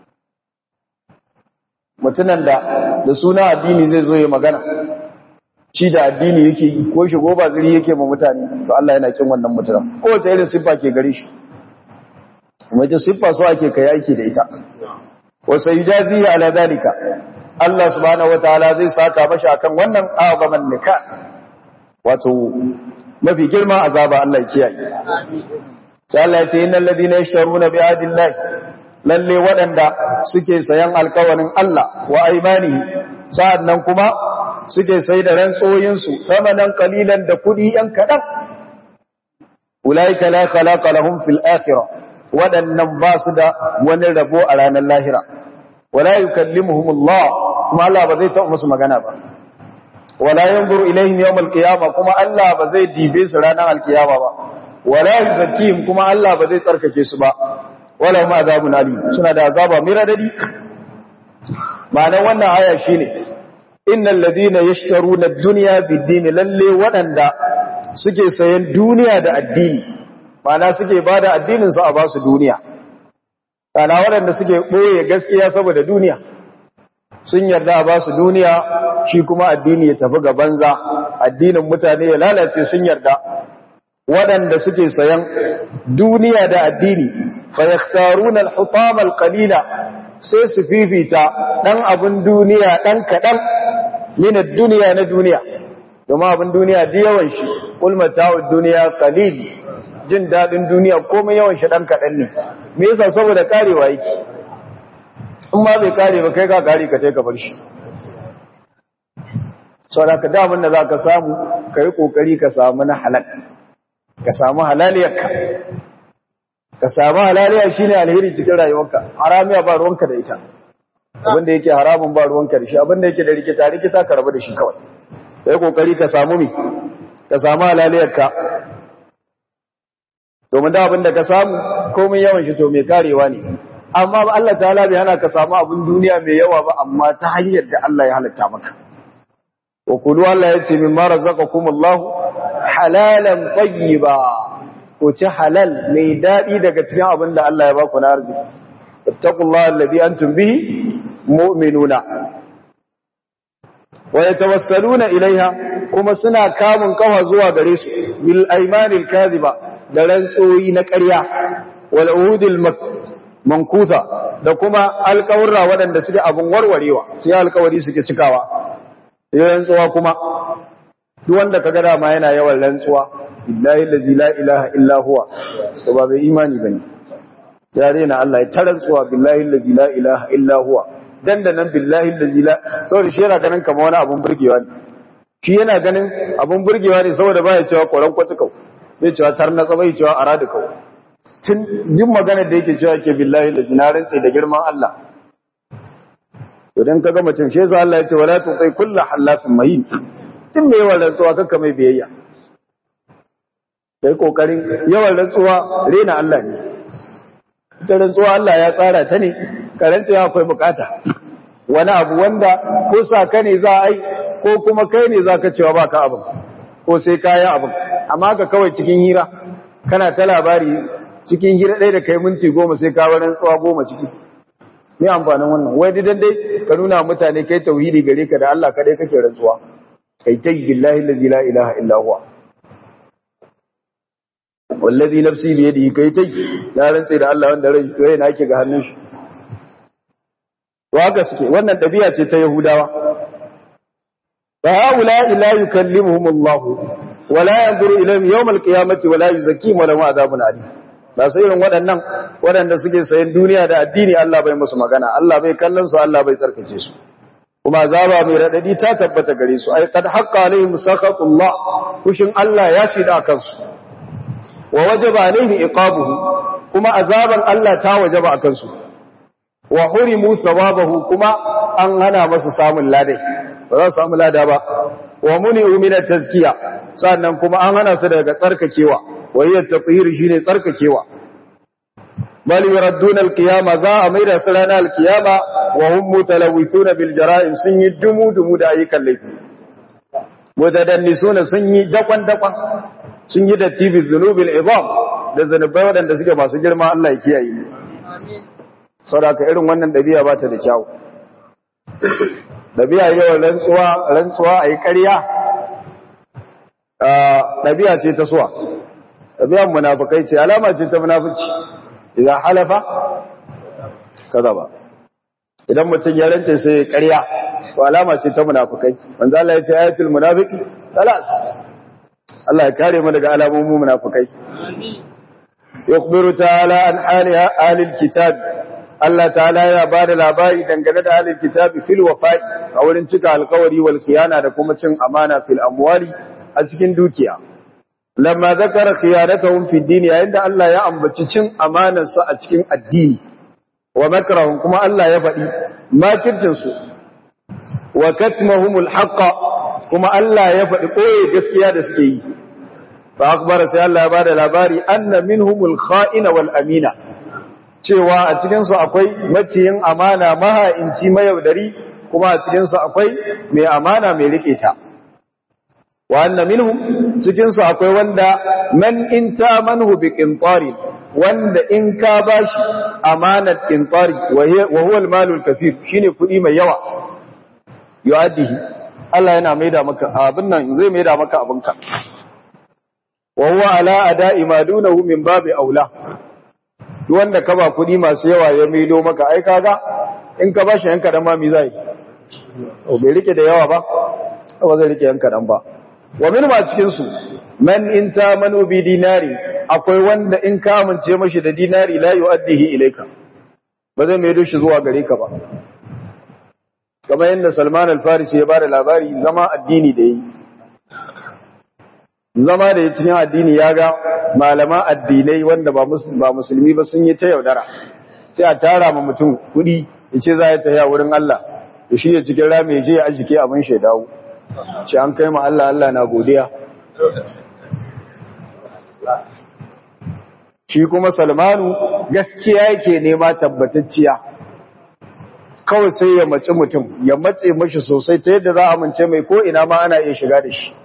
mutunan da da suna addini zai zo ya magana shi da addini yake yi ko shigo ba zuri yake ma mutane to Allah yana kin wannan mutumin ko ta irin siffa ke gare shi wajen siffa so ake kai aiki da ita wa sayjazihi ala dalika Allah subhanahu wataala zai saka mashi akan wannan azaman nika wato mafi girma azaba Allah ya kiyaye sai Allah ya ce innal ladina yashtaruna bi adillahi lalle waɗanda suke sayan alkawarin Allah wa aimanihi sa'annan kuma suke sai da rantsoyinsu samanan kalilan da kudi yan kaɗan ulaika la khalaqa lahum fil akhirah waɗannan ba su da wani rabo a ranar lahira wala yukallimuhum Allah kuma Allah ba zai taɓa musu magana ba wala yanzuru ilaihim yawm al-qiyamah kuma Allah ba zai dibe su ranar al-qiyama ba wala yuzakkihim kuma Allah ba zai tsarkake su ba wala ma azabun alim suna da azaba mai radadi ma'anar wannan aya shine innal ladina yashtaruna ad-dunya bid-din lalle wadanda suke sayan duniya da addini ma'ana suke bada addinin su a ba su duniya kana wadanda suke boye gaskiya saboda duniya sun yarda a ba su duniya shi kuma addini ya tafi ga banza addinin mutane ya lalace sun yarda waɗanda suke sayan duniya da addini fayakhtaruna al-hutama al-qalila sai su fifita dan abun duniya dan kadan min ad-dunya na duniya domin abun duniya da yawan shi kul mata'ud dunya qalil jin dadin duniya komai yawan shi dan kadan ne me yasa saboda karewa yake in ma bai kare ba kai ka kare ka tai ka bar shi saboda ka da abin da zaka samu kai kokari ka samu na halal ka samu halaliyarka ka samu halaliya shine alheri cikin rayuwarka haramiya ba ruwanka da ita abinda yake haramun ba ruwanka da shi abinda yake da rikita rikita ka rabu da shi kawai kai kokari ka samu mi ka samu halaliyarka domin da abinda ka samu komai yawan shi to mai karewa ne amma Allah ta'ala bai hana ka samu abin duniya mai yawa ba amma ta hanyar da Allah ya halatta maka wa kulu Allah ya ce mimma razaqakumullahu halalan tayyiba ko ci halal mai daɗi daga cikin abin da Allah ya ba ku na arziki. Ittaqullaha alladhi antum bihi mu'minuna. Wa yatawassaluna ilaiha kuma suna kamun kafa zuwa gare su bil aymanil kadhiba da rantsoyi na ƙarya wal uhudil mankusa da kuma alƙawurra waɗanda suke abin warwarewa sai alƙawari suke cikawa. Sai rantsuwa kuma duk wanda kaga dama yana yawan rantsuwa billahi allazi la ilaha illa huwa to ba bai imani bane ya rena Allah ya tarantsuwa billahi allazi la ilaha illa huwa dan da nan billahi allazi la saboda shi yana ganin kamar wani abun burgewa ne shi yana ganin abun burgewa ne saboda baya cewa koran kwatukau bai cewa tarnatsa bai cewa aradu kau tun duk magana da yake cewa ke billahi allazi na rantse da girman Allah to dan kaga mutum shi yasa Allah ya ce wala tuqi kullu halafin mahin din mai yawan rantsuwa kakka mai biyayya kai kokarin yawan rantsuwa rena Allah ne ita rantsuwa Allah ya tsara ta ne karancewa akwai bukata wani abu wanda ko sa ka ne za a yi ko kuma kai ne za ka cewa baka abin ko sai kayan abin amma ka kawai cikin hira kana ta labari cikin hira ɗaya da kai minti goma sai ka rantsuwa goma ciki me amfanin wannan wai didan dai ka nuna mutane kai tauhidi gare ka da Allah kadai kake rantsuwa kai tai billahi allazi la ilaha illa huwa wallazi nafsi bi yadihi kai tai na rantse da Allah wanda rai na yake ga hannun shi to haka suke wannan dabi'a ce ta yahudawa fa haula ila yukallimuhum Allah wala yanzuru ilayhim yawm al-qiyamati wala yuzakkihim wala adhabun alim ba sai irin waɗannan waɗanda suke sayan duniya da addini Allah bai musu magana Allah bai kallon su Allah bai tsarkake su kuma azaba mai radadi ta tabbata gare su ay qad haqqa alaihim sakhatullah kushin Allah ya fi da kansu wa wajaba alaihim iqabuhu kuma azaban Allah ta wajaba akan su wa hurimu thawabahu kuma an hana masu samun ladai ba za su samu lada ba wa muni'u min at-tazkiya sannan kuma an hana su daga tsarkakewa wa hiya at-tathhir shine tsarkakewa bal yuradduna alqiyama za a maida su ranar alqiyama wa hum mutalawithuna bil jara'im sun yi dumu dumu da ayyukan laifi mutadannisuna sun yi dakwan dakwan sun yi datti bi dhunubil idam da zanubai wadanda suke masu girma Allah ya kiyaye mu saboda irin wannan dabi'a ba ta da kyau dabi'a yawan rantsuwa rantsuwa ayi ƙarya dabi'a ce ta suwa dabi'an munafikai ce alama ce ta munafici idan halafa kaza ba idan mutum ya rance sai ya ƙarya to alama ce ta munafikai manzo Allah ya ce ayatul munafiqi salat Allah ya kare mu daga alamomin munafikai yukhbiru ta'ala an hali ahli alkitab Allah ta'ala ya bada labari dangane da ahli alkitab fil wafa'i a wurin cika alkawari wal khiyana da kuma cin amana fil amwali a cikin dukiya lamma zakara khiyanatahum fi din yayin da Allah ya ambaci cin amanar su a cikin addini wa makrahum kuma Allah ya faɗi makircin su wa katmahumul haqqa kuma Allah ya faɗi koyi gaskiya da suke yi fa akhbara sai Allah ya bada labari anna minhumul kha'ina wal amina cewa a cikin su akwai maciyin amana maha'inci mayaudari kuma a cikin su akwai mai amana mai rike ta wa anna minhum cikin su akwai wanda man inta manhu bi qintari wanda in ka bashi amanat qintari wa huwa al-malul kathir shine kudi mai yawa yu'addihi Allah yana maida maka abin nan zai maida maka abinka wa huwa ala ada'i ma dunahu min babi aula duk wanda ka ba kudi masu yawa ya maido maka ai kaga in ka bashi yanka dan ma mi zai to bai rike da yawa ba ba zai rike yanka dan ba wa min ma cikin su man in ta manu bi dinari akwai wanda in ka amince mashi da dinari la yu'addihi ilayka ba zai maido shi zuwa gare ka ba kamar yadda Salman al-Farisi ya bada labari zama addini da yi zama da ya cikin addini ya ga malama addinai wanda ba musulmi ba sun yi ta yaudara sai a tara ma mutum kudi ya ce za ya tafiya wurin Allah da shi ya cikin rami ya je ya aljike abin shaidawu ce an kai ma Allah Allah na godiya shi kuma Salmanu gaskiya yake nema tabbatacciya kawai sai ya mace mutum ya matse mashi sosai ta yadda za a amince mai ko ina ma ana iya shiga da shi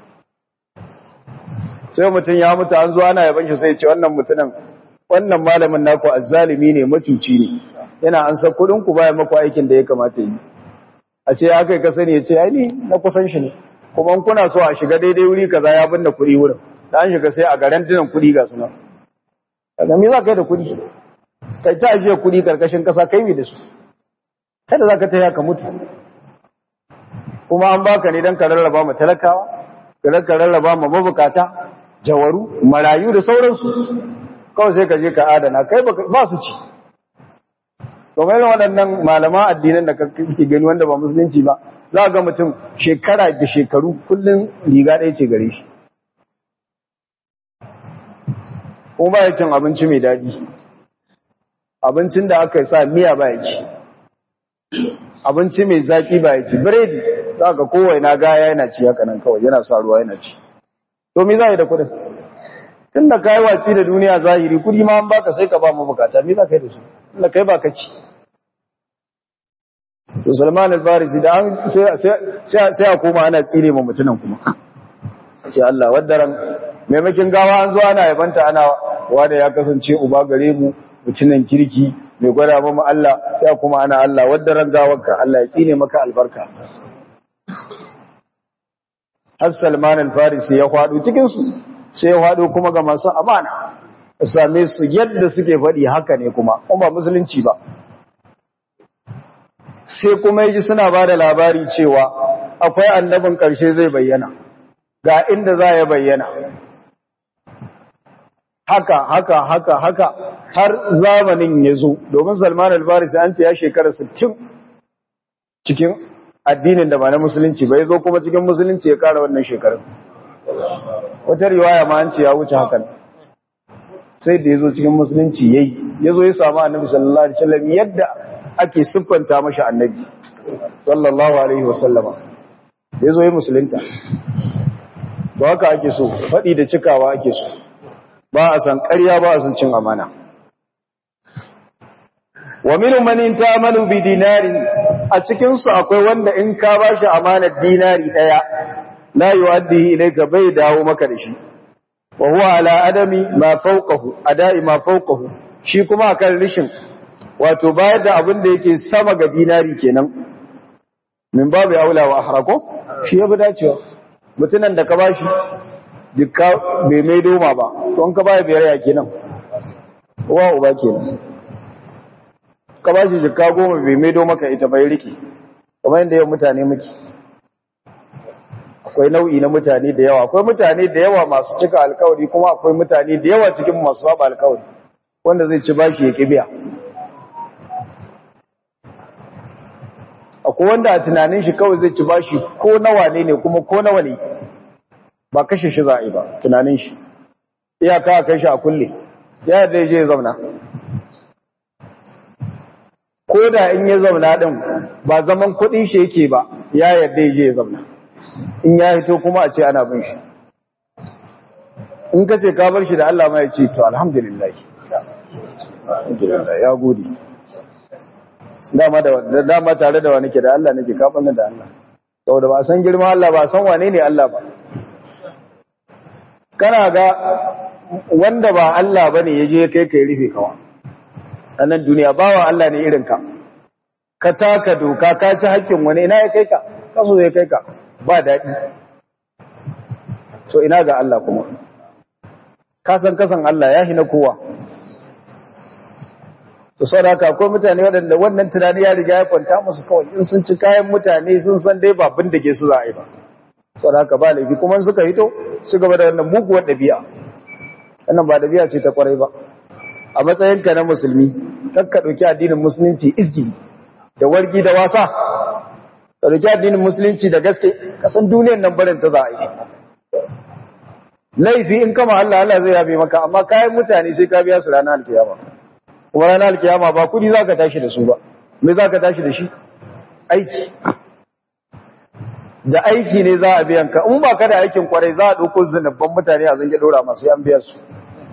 sai mutum ya mutu an zo ana yaban shi sai ce wannan mutumin wannan malamin naku azzalimi ne macuci ne yana an san kudin ku baya maku aikin da ya kamata yi a ce ya kai ka sani ya ce ai ni na kusan shi ne kuma kuna so a shiga daidai wuri kaza ya binne kuɗi wurin da an shiga sai a garan dinan kuɗi ga su nan kaga me za ka yi da kuɗi kai ta ajiye kuɗi karkashin kasa kai me da su kada za ka taya ka mutu kuma an baka ne don ka rarraba ma talakawa don ka rarraba ma mabukata jawaru marayu da sauransu kawai sai ka je ka adana kai ba su ci domin irin waɗannan malama addinan da kake gani wanda ba musulunci ba za ga mutum shekara da shekaru kullum riga ɗaya ce gare shi kuma ba ya cin abinci mai daɗi abincin da aka sa miya ba ya ci abinci mai zaki ba ya ci biredi za ka kowai na gaya yana ci haka nan kawai yana sa ruwa yana ci to me za yi da kudin tun da kayi watsi da duniya zahiri kudi ma an baka sai ka ba mu bukata me za ka yi da su inda kai ba ka ci to salman al-farisi da an sai a koma ana tsire ma mutunan kuma ce Allah waddaran maimakin gawa an zo ana yabanta ana wanda ya kasance uba gare mu mutunan kirki mai gwada mamu Allah sai kuma ana Allah wadda rangawarka Allah ya tsine maka albarka har Salman al-Farisi ya kwado cikin su sai ya kwado kuma ga masu amana same su yadda suke faɗi haka ne kuma kuma ba musulunci ba sai kuma yaji suna ba da labari cewa akwai annabin ƙarshe zai bayyana ga inda za ya bayyana haka haka haka haka har zamanin ya zo domin salman al-farisi an ce ya shekara 60 cikin addinin da ba na musulunci ba ya zo kuma cikin musulunci ya kara wannan shekarun wata riwaya ma an ce ya wuce hakan sai da ya zo cikin musulunci ya yi ya zo ya samu annabi sallallahu alaihi wasallam yadda ake siffanta mashi annabi sallallahu alaihi wasallama ya zo ya musulunta ba haka ake so faɗi da cikawa ake so ba a san ƙarya ba a san cin amana wa minhum man intamalu bi dinari a cikin su akwai wanda in ka bashi amanar dinari daya la yuaddi ilayka bai dawo maka da shi wa huwa ala adami ma fawqahu adai ma fawqahu shi kuma akan rishin wato bayar da abin da yake sama ga dinari kenan min babu aula wa ahrako shi yafi dacewa mutunan da ka bashi dukka bai mai doma ba to an ka baya biyar ya kenan wa uba kenan ka bashi jikka goma bai mai doma ka ita bai riki kamar yadda yau mutane muke akwai nau'i na mutane da yawa akwai mutane da yawa masu cika alkawari kuma akwai mutane da yawa cikin masu saba alkawari wanda zai ci bashi ya kibiya akwai wanda a tunanin shi kawai zai ci bashi ko nawa ne ne kuma ko nawa ne ba kashe shi za a yi ba tunanin shi iyaka a kai shi a kulle ya yadda ya je ya zauna ko da in ya zauna din ba zaman kuɗin shi yake ba ya yadda ya je ya zauna in ya hito kuma a ce ana bin shi in ka ce ka bar shi da Allah ma ya ce to alhamdulillah alhamdulillah ya gode dama da dama tare da wani ke da Allah nake ka banna da Allah saboda ba san girman Allah ba san wane ne Allah ba kana ga wanda ba Allah bane yaje kai kai rufe kawa anan duniya bawa Allah ne irin ka ka taka doka ka ci hakkin wani ina ya kai ka kaso ya kai ka ba daɗi to ina ga Allah kuma kasan kasan Allah ya hina kowa to sau da haka akwai mutane waɗanda wannan tunani ya riga ya kwanta musu kawai in sun ci kayan mutane sun san dai ba bin da ke su za a yi ba sau da haka ba laifi kuma suka hito su gaba da wannan muguwar ɗabi'a wannan ba ɗabi'a ce ta kwarai ba a matsayinka na musulmi kan ka ɗauki addinin musulunci izgili da wargi da wasa ka ɗauki addinin musulunci da gaske kasan duniyar nan barin ta za a yi laifi in kama Allah Allah zai yabe maka amma kayan mutane sai ka biya su ranar alkiyama kuma ranar alkiyama ba kudi za ka tashi da su ba me za ka tashi da shi aiki da aiki ne za a biyan ka in ba ka da aikin kwarai za a ɗauko zinabban mutane a zange ɗora masu yan biya su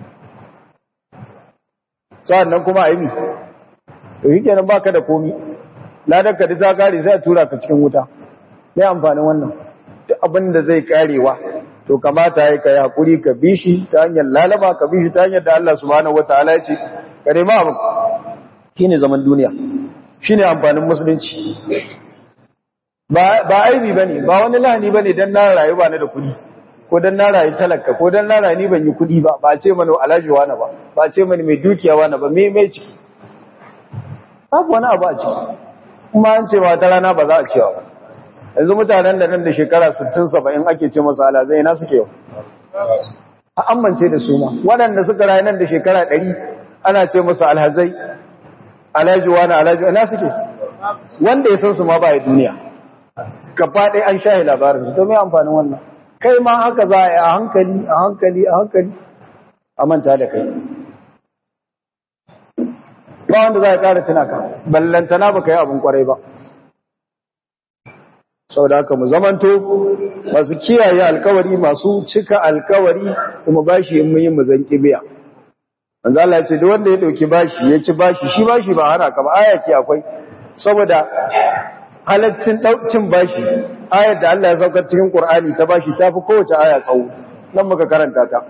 sa'an nan kuma a yi mi to yi kenan ba ka da komi ladar ka ta kare sai a tura ka cikin wuta mai amfanin wannan duk abin da zai karewa to kamata ya kai hakuri ka bi shi ta hanyar lalama ka bi shi ta hanyar da Allah subhanahu wataala ya ce ka nema abin shine zaman duniya shine amfanin musulunci ba ba aibi bane ba wani lahani bane dan na rayu ba na da kudi ko dan na rayu talaka ko dan na rayu ni ban yi kudi ba ba ce mana alhaji wani ba ba ce mana mai dukiya wani ba me me ciki babu wani abu a ciki kuma an ce ba ta rana ba za a cewa ba yanzu mutanen da nan da shekara 60-70 ake ce masu alazai na suke yau a amince da su ma waɗanda suka rayu nan da shekara 100 ana ce masu alhazai alajuwa na alajuwa na suke wanda ya san su ma ba ya duniya gaba ɗaya an shahi labarin su to mai amfanin wannan kai ma haka za a yi a hankali a hankali a hankali a manta da kai ba wanda za a ƙara tunaka ballantana ba ka yi abin kwarai ba sau da haka mu zamanto masu kiyaye alkawari masu cika alkawari kuma bashi yin muyin mu zanki biya manzo Allah ya ce duk wanda ya dauki bashi ya ci bashi shi bashi ba hana ka ba aya ke akwai saboda halaccin daucin bashi ayar da Allah ya saukar cikin Qur'ani ta bashi tafi kowace aya tsawo nan muka karanta ta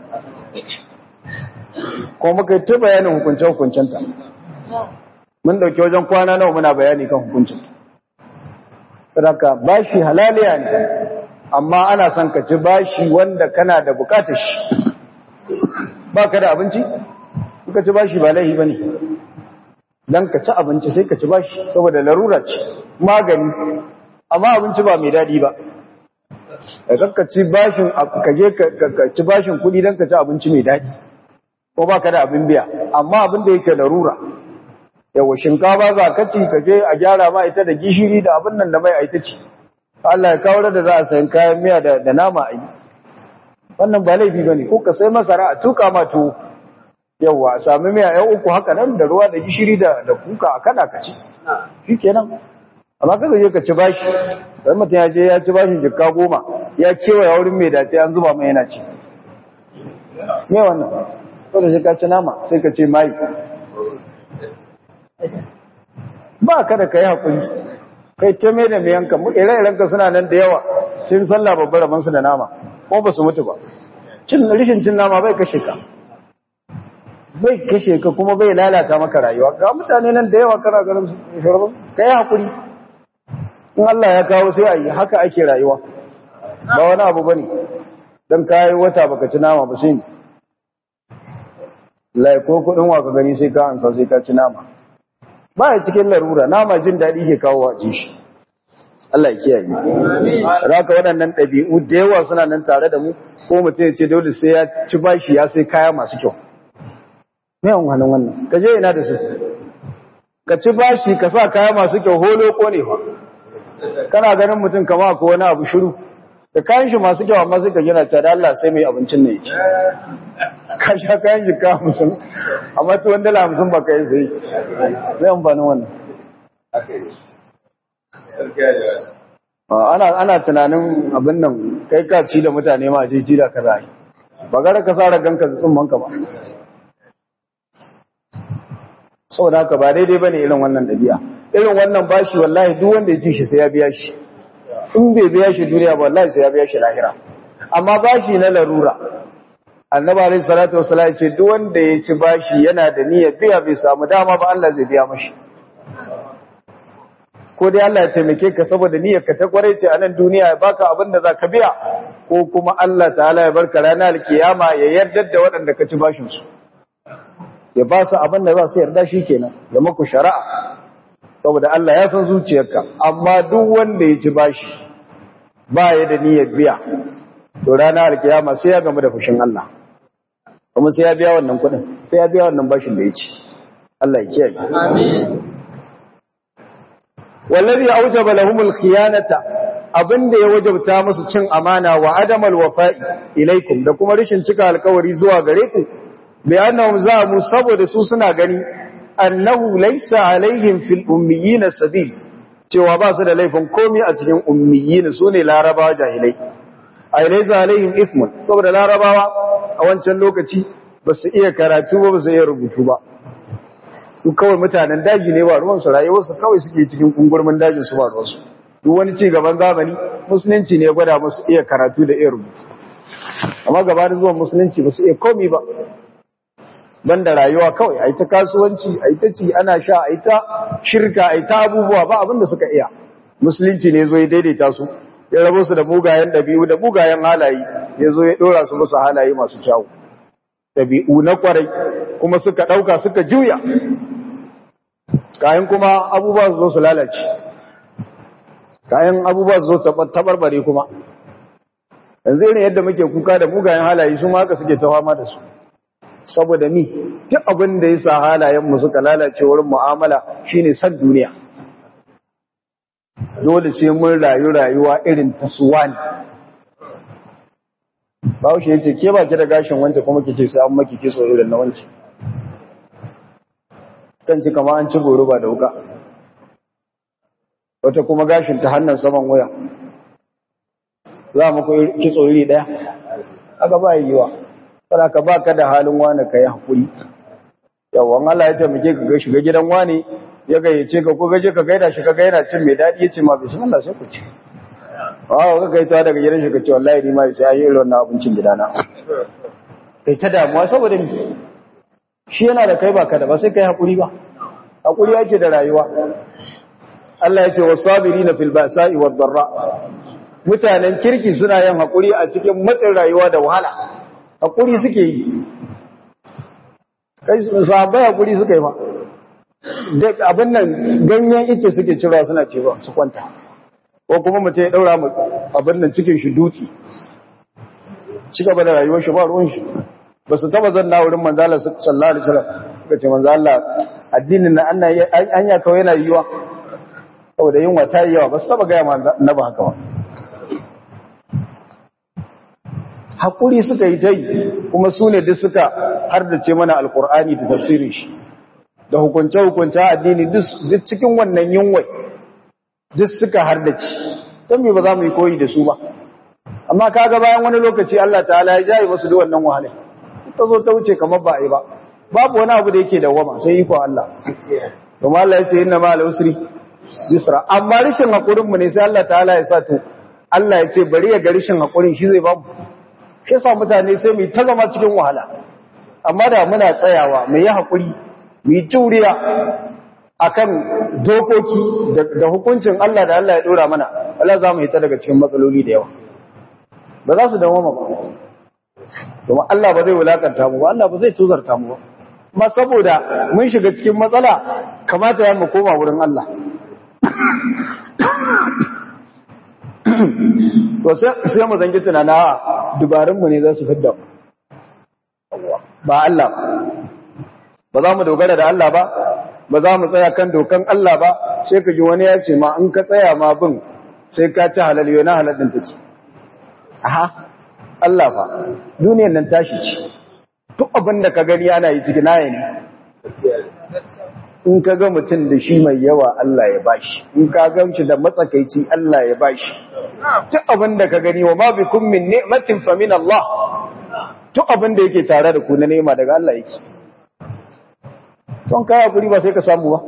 ko muka yi ta bayanin hukunce hukuncenta mun dauki wajen kwana nawa muna bayani kan hukuncinta sadaka bashi halaliya ne amma ana son ka ci bashi wanda kana da bukatar shi ba ka da abinci ka ci bashi ba laihi ba ne don ka ci abinci sai ka ci bashi saboda larura ce magani amma abinci ba mai daɗi ba ka ci bashin ka je ka ci bashin kuɗi don ka ci abinci mai daɗi ko ba ka da abin biya amma abin da yake larura yawa shinkafa za ka ci ka je a gyara ma ita da gishiri da abin nan da mai aita ci Allah ya kawo da za a sayan kayan miya da nama a yi wannan ba laifi ba ne ko ka sai masara a tuka ma tuwo yawa a sami miya yan uku haka nan da ruwa da gishiri da kuka a kada ka ci shi kenan amma kaga je ka ci bashi dan mutum ya je ya ci bashin jikka goma ya kewaya wurin mai dace an zuba mai yana ci me wannan ko da shi ka ci nama sai ka ce mai ba ka da kai hakuri kai ta mai da mai yanka mu ire-iren ka suna nan da yawa cin sallah babbar rabansu da nama ko ba su mutu ba cin rishin cin nama bai kashe ka bai kashe ka kuma bai lalata maka rayuwa ga mutane nan da yawa kana ganin su kai hakuri in Allah ya kawo sai a yi haka ake rayuwa ba wani abu bane dan kai wata baka ci nama ba sai lai ko kudin wa ka gani sai ka ansa sai ka ci nama ba ya cikin larura nama jin daɗi ke kawo a ci shi Allah ya kiyaye raka waɗannan ɗabi'u da yawa suna nan tare da mu ko mutum ya ce dole sai ya ci bashi ya sai kaya masu kyau me an hannun wannan ka je ina da su ka ci bashi ka sa kaya masu kyau holo ko ne fa kana ganin mutum kama ko wani abu shiru da kayan shi masu kyau amma sai ka gina ta da Allah sai mai abincin ne ya ci ka sha kayan jika hamsin amma tuwon dala hamsin ba ka yi sai zai amfanin wannan ana ana tunanin abin nan kai ka ci da mutane ma je ji da ka zai ba gara ka sa ragan ka tsumman ka ba saboda haka ba daidai bane irin wannan dabi'a irin wannan bashi wallahi duk wanda ya ci shi sai ya biya shi in bai biya shi duniya ba wallahi sai ya biya shi lahira amma bashi na larura annabi alayhi salatu wassalam ya ce duk wanda ya ci bashi yana da niyyar biya bai samu dama ba Allah zai biya mashi ko dai Allah ya taimake ka saboda niyyar ka ta kware ce a nan duniya ya baka abin da zaka biya ko kuma Allah ta'ala ya barka ranar alkiyama ya yarda da waɗanda ka ci bashin su ya ba su abin da za su yarda shikenan da maku shari'a saboda Allah ya san zuciyarka amma duk wanda ya ci bashi ba ya da niyyar biya to ranar alkiyama sai ya gamu da fushin Allah kuma sai ya biya wannan kudin sai ya biya wannan bashin da ya ci Allah ya kiyaye amin wallazi aujaba lahumul khiyanata abinda ya wajabta musu cin amana wa adamal wafa'i ilaikum da kuma rishin cika alkawari zuwa gare ku bi annahum zamu saboda su suna gani annahu laysa alaihim fil ummiyina sabil cewa ba su da laifin komai a cikin ummiyina sune larabawa jahilai ay laysa alaihim ithmun saboda larabawa a wancan lokaci ba su iya karatu ba ba su iya rubutu ba su kawai mutanen daji ne ba ruwansu rayuwarsu kawai suke cikin kungurmin dajin su ba ruwansu duk wani ci gaban zamani musulunci ne ya gwada musu iya karatu da iya rubutu amma gabanin zuwan musulunci ba su iya komi ba banda rayuwa kawai a yi ta kasuwanci a yi ta ci ana sha a yi ta shirka a yi ta abubuwa ba abinda suka iya musulunci ne zo ya daidaita su ya rabo su da mugayen ɗabi'u da mugayen halaye ya zo ya ɗora su musu halaye masu kyawu ɗabi'u na kwarai kuma suka ɗauka suka juya kayan kuma abubuwa su zo su lalace kayan abubuwa su zo tabarbare kuma yanzu irin yadda muke kuka da mugayen halaye su haka suke ta fama da su saboda ni duk abin da ya sa halayenmu suka lalace wurin mu'amala shine san duniya dole sai mun rayu rayuwa irin ta suwani Bahaushe ya ce, ke ba ki da gashin wanta kuma ki ce sai an maki kitso irin na wanci. Kan ci kama an ci goro ba da wuka. Wata kuma gashin ta hannun saman wuya. Za mu ku kitso iri ɗaya? Aka ba yi yiwa. Kada ka ba ka da halin wani ka yi haƙuri. Yawon Allah ya taimake ka ga shiga gidan wani ya gayyace ka ko gaje ka gaida shi ka gaina cin mai daɗi ya ce ma bismillah sai ku ci. Awa ka kai ta daga gidan shi ka ce wallahi ni ma sai ayi irin abincin gidana. Kai ta damuwa saboda ni. Shi yana da kai baka da ba sai kai hakuri ba. Hakuri yake da rayuwa. Allah ya ce wasabirina fil ba'sa'i wad darra. Mutanen kirki suna yin hakuri a cikin matsin rayuwa da wahala. Hakuri suke yi. Kai sahabbai hakuri suka yi ba. Abin nan ganyen ice suke cirewa suna cewa su kwanta. ko kuma mutum ya daura abin nan cikin shi dutse ci gaba da rayuwar shi ba ruwan shi ba su taba zanna wurin manzala sallallahu alaihi wasallam suka ce manzala addinin na an ya kawai yana yiwa saboda yin wata yawa ba su taba gaya na ba haka ba hakuri suka yi ta yi kuma su ne duk suka har da ce mana alkur'ani da tafsirin shi da hukunce-hukunce addini duk cikin wannan yunwai duk suka hardace don me ba za mu yi koyi da su ba amma kaga bayan wani lokaci Allah ta'ala ya jaye musu da wannan wahala ta zo ta wuce kamar ba a yi ba babu wani abu da yake dawama sai iko Allah kuma Allah ya ce inna ma al-usri yusra amma rishin hakurin mu ne sai Allah ta'ala ya sa to Allah ya ce bari ya ga rishin hakurin shi zai ba mu shi yasa mutane sai mu ta zama cikin wahala amma da muna tsayawa mu yi hakuri mu yi juriya akan dokoki da hukuncin Allah da Allah ya dora mana Allah za mu hita daga cikin matsaloli da yawa ba za su dawo ba domin Allah ba zai wulakanta mu ba Allah ba zai tuzarta mu ba ma saboda mun shiga cikin matsala kamata ya mu koma wurin Allah to sai mu zangi tunana dubarunmu ne za su fidda ba Allah ba za mu dogara da Allah ba ba za mu tsaya kan dokan Allah ba sai ka ji wani ya ce ma in ka tsaya ma bin sai ka ci halal yau na halal ɗin take aha Allah fa duniyan nan tashi ce duk abin da ka gani ana yi ciki naye ne in ka ga mutum da shi mai yawa Allah ya bashi in ka ga shi da matsakaici Allah ya bashi duk abin da ka gani wa ma bikum min ni'matin fa min Allah duk abin da yake tare da ku na nema daga Allah yake ton kaya guri ba sai ka samu ba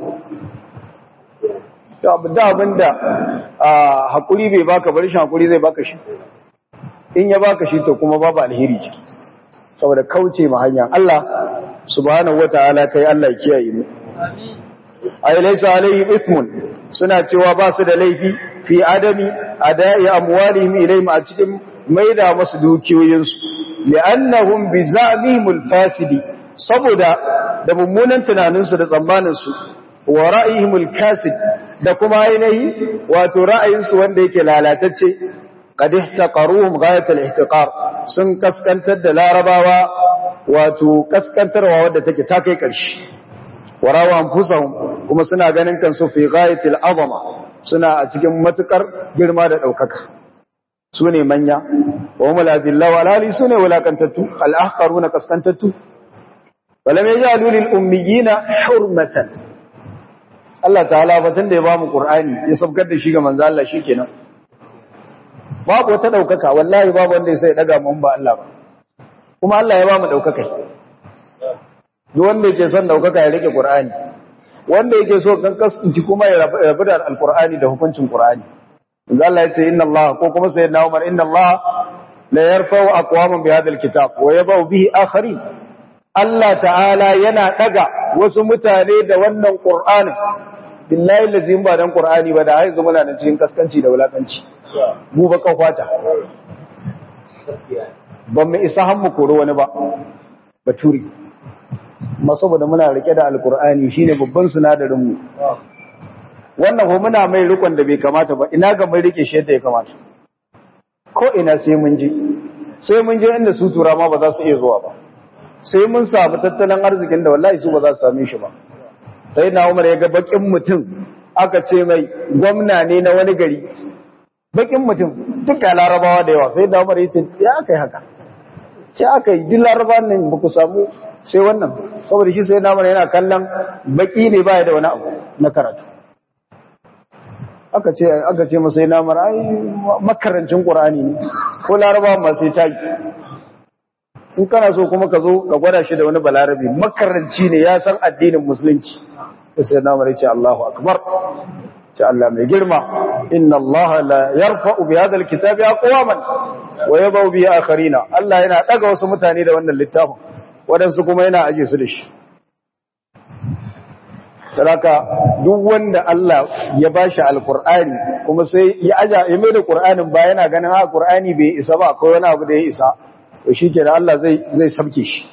da abin da hakuri bai baka bari shi hakuri zai baka shi in ya baka shi to kuma babu alheri ciki saboda kauce ma hanyar Allah subhanahu wataala kai Allah ya kiyaye mu ay laysa alayhim ithmun suna cewa ba su da laifi fi adami adai amwalihim ilayhim a cikin maida masu dukiyoyinsu li'annahum bi zamihim al-fasidi saboda da mummunan tunaninsu da tsammaninsu wa ra'ayihim al-kasid da kuma ainihi wato ra'ayinsu wanda yake lalatacce qad ihtaqaruhum ghayat al-ihtiqar sun kaskantar da larabawa wato kaskantarwa wanda take ta kai ƙarshe warawa anfusahum kuma suna ganin kansu fi ghayat al-azama suna a cikin matukar girma da daukaka sune manya wa hum al-adilla wa lali sune wulakantattu al-ahqaruna kaskantattu walam yajalu lil ummiyina hurmatan Allah ta'ala batun da ya bamu Qur'ani ya sabkar da shi ga manzo Allah shikenan babu wata daukaka wallahi babu wanda ya sai daga mun ba Allah ba kuma Allah ya bamu daukaka duk wanda yake son daukaka ya rike Qur'ani wanda yake so kan kasance kuma ya rabu da Al-Qur'ani da hukuncin Qur'ani manzo Allah ya ce inna Allah ko kuma sayyidina Umar inna Allah la yarfa'u aqwaman bi hadha al-kitab wa yadau bihi akharin Allah ta'ala yana daga wasu mutane da wannan Qur'ani billahi lazim ba dan Qur'ani ba da haizu muna nan cikin kaskanci da wulakanci mu ba kafata ban mu isa han mu koro wani ba baturi ma saboda muna rike da alqur'ani shine babban sunadarin mu wannan ko muna mai rikon da bai kamata ba ina ga mai rike shi yadda ya kamata ko ina sai mun je sai mun je inda su tura ma ba za su iya zuwa ba sai mun samu tattalin arzikin da wallahi su ba za su same shi ba sai na umar ya ga bakin mutum aka ce mai gwamna ne na wani gari bakin mutum duka larabawa da yawa sai na umar ya ce ya aka yi haka ce aka yi duk larabawan nan ba ku samu sai wannan saboda shi sai na umar yana kallon baki ne baya da wani abu na karatu aka ce aka ce masa yana umar ai makarancin qur'ani ne ko larabawa ma sai ta yi in kana so kuma ka zo ka gwada shi da wani balarabi makaranci ne ya san addinin musulunci sai na mare ce Allahu akbar ce Allah mai girma inna Allah la yarfa'u bi hadha alkitabi aqwaman wa yadau bi akharina Allah yana daga wasu mutane da wannan littafin wadansu kuma yana aje su da shi Saraka duk wanda Allah ya bashi alqur'ani kuma sai ya aja ya mai da qur'anin ba yana ganin ha qur'ani bai isa ba akwai wani abu da ya isa to shi ke da Allah zai sabke shi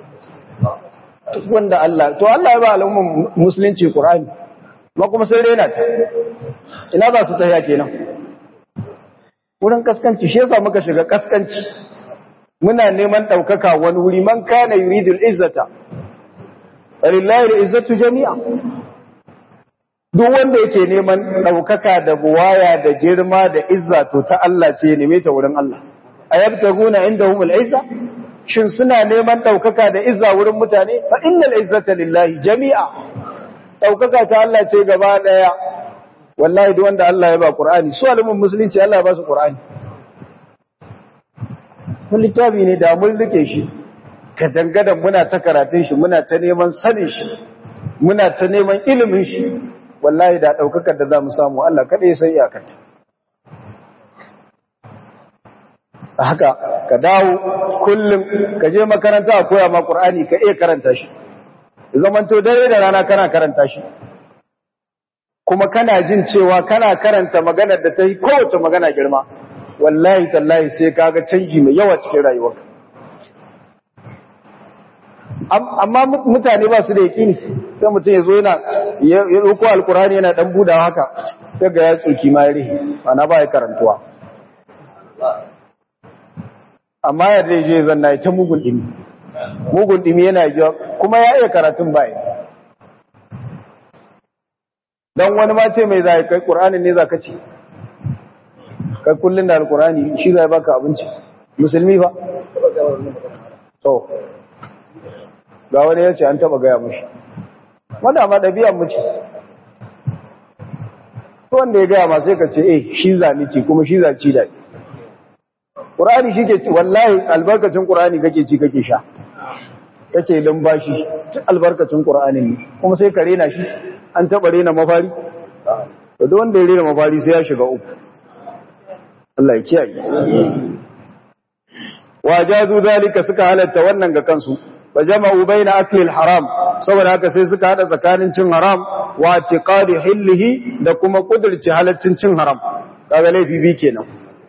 wanda Allah to Allah ya ba al'umman musulunci Qur'ani ma kuma sai raina ta ina za su tsaya kenan wurin kaskanci shi yasa muka shiga kaskanci muna neman daukaka wani wuri man kana yuridul izzata lillahi al-izzatu jami'a duk wanda yake neman daukaka da buwaya da girma da izza to ta Allah ce ne ta wurin Allah ayabtaguna indahum al-izza shin suna neman daukaka da izza wurin mutane fa innal izzata lillahi jami'a daukaka ta Allah ce gaba daya wallahi duk wanda Allah ya ba Qur'ani su alimin musulunci Allah ya ba su Qur'ani mun littafi ne da mun rike shi ka dangadan muna ta karatun shi muna ta neman sanin shi muna ta neman ilimin shi wallahi da daukakar da zamu samu Allah kada ya san iyakarta haka ka dawo kullum ka je makaranta a koya ma Qur'ani ka iya karanta shi zamanto dare da rana kana karanta shi kuma kana jin cewa kana karanta maganar da ta yi kowace magana girma wallahi tallahi sai kaga canji mai yawa cikin rayuwarka amma mutane ba su da yaƙini sai mutum ya zo yana ya ɗauko alkurani yana ɗan budawa haka sai ga ya tsoki ma ya rihe ana ba ya karantuwa amma ya zai je zanna ya ta mugun ɗimi mugun ɗimi yana yi kuma ya iya karatun baya don wani ma ce mai za kai ƙur'anin ne za ka ce kai kullum da alkurani shi zai baka abinci musulmi ba to ga wani ya ce an taba gaya mashi wanda ma ɗabi'an mu ce wanda ya gaya ma sai ka ce eh shi zani ce kuma shi zaci da ƙurani shi ke ci wallahi albarkacin ƙurani kake ci kake sha kake lumbashi albarkacin ƙur'anin ne kuma sai ka rena shi an taɓa rena mafari da wanda ya rena mafari sai ya shiga uku Allah ya kiyaye wa jazu zalika suka halatta wannan ga kansu wa jama'u baina akli haram saboda haka sai suka hada tsakanin cin haram wa tiqadi hillihi da kuma kudurci halaccin cin haram kaga laifi bi kenan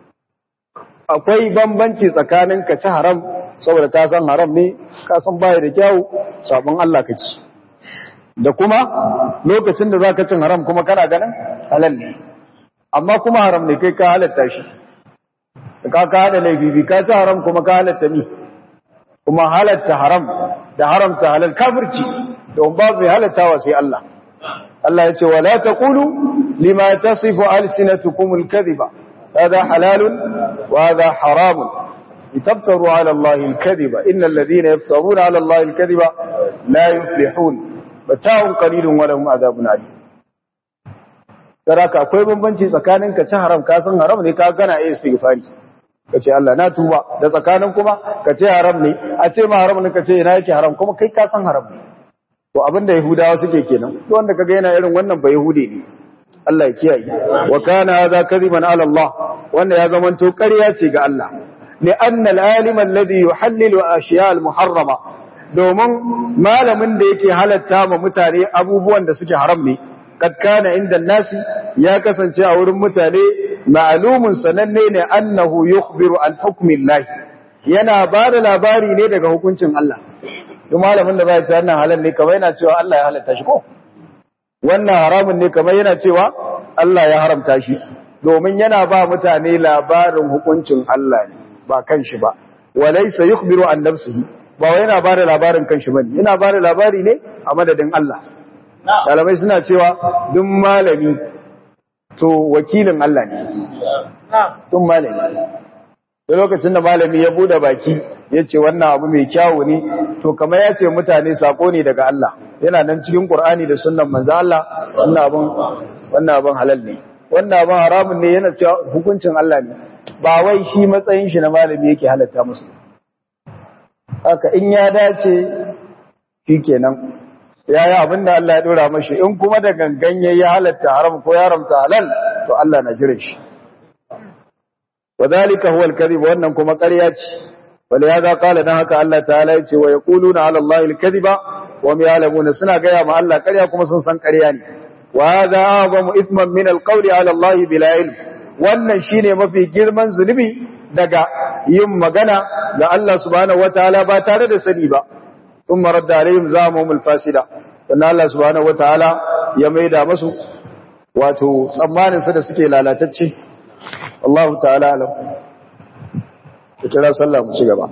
akwai bambanci tsakanin ka ci haram saboda ka san haram ne ka san baya da kyau sabon Allah kake da kuma lokacin da zaka cin haram kuma kana ganin halal ne amma kuma haram ne kai ka halatta shi ka ka hada laifi ka ci haram kuma ka halatta ni kuma halatta haram da haramta halal kafirci don babu halattawa sai Allah Allah ya ce wala taqulu lima tasifu alsinatukum alkadhiba hada halalun wa hada haramun litaftaru ala Allah alkadhiba innal ladhina yaftaruna ala Allah alkadhiba la yuflihun bata'un qalilun wa lahum adhabun alim Saraka akwai bambanci tsakanin ka ci haram ka san haram ne ka gana iya istighfari ka ce Allah na tuba da tsakanin kuma ka ce haram ne a ce ma haram ne ka ce ina yake haram kuma kai ka san haram ne to abin da yahudawa suke kenan to wanda kaga yana irin wannan ba yahude ne Allah ya kiyaye wa kana hadha kadiban ala Allah wanda ya zama to ƙarya ce ga Allah li anna al-alim alladhi yuhallilu ashiya al-muharrama domin malamin da yake halatta ma mutane abubuwan da suke haram ne kad kana inda nasi ya kasance a wurin mutane ma'lumun sananne ne annahu yukhbiru an hukmillahi yana ba da labari ne daga hukuncin Allah duk malamin da zai ce wannan halal ne kamar yana cewa Allah ya halatta shi ko wannan haramun ne kamar yana cewa Allah ya haramta shi domin yana ba mutane labarin hukuncin Allah ne ba kanshi ba walaysa yukhbiru an nafsihi ba wai yana ba da labarin kanshi bane yana ba da labari ne a madadin Allah Malamai suna cewa duk malami to wakilin Allah ne. Tun malami. Da lokacin da malami ya bude baki ya ce wannan abu mai kyawu ne, to kamar ya ce mutane sako ne daga Allah. Yana nan cikin Ƙur'ani da sunan manzan Allah, wannan abin halal ne. Wannan abin haramun ne yana cewa hukuncin Allah ne. Ba wai shi matsayin shi na malami yake halatta musu. Haka in ya dace, shi kenan. ya yi abin da Allah ya ɗora mashi in kuma da gangan ya yi halatta haram ko ya haramta halal to Allah na jire shi wa zalika huwa al-kadhib wannan kuma ƙarya ce wala ya za kala dan haka Allah ta'ala yace wa yaquluna ala Allah al-kadhiba wa hum ya'lamuna suna gaya ma Allah ƙarya kuma sun san ƙarya ne wa hadha a'zamu ithman min al-qawli ala Allah bila ilm wannan shine mafi girman zunubi daga yin magana ga Allah subhanahu wataala ba tare da sani ba ثم رد عليهم زامهم الفاسدة sannan Allah subhanahu wataala ya maida musu wato tsammanin su da suke lalatacce Allah ta'ala alam kira sallah mu ci gaba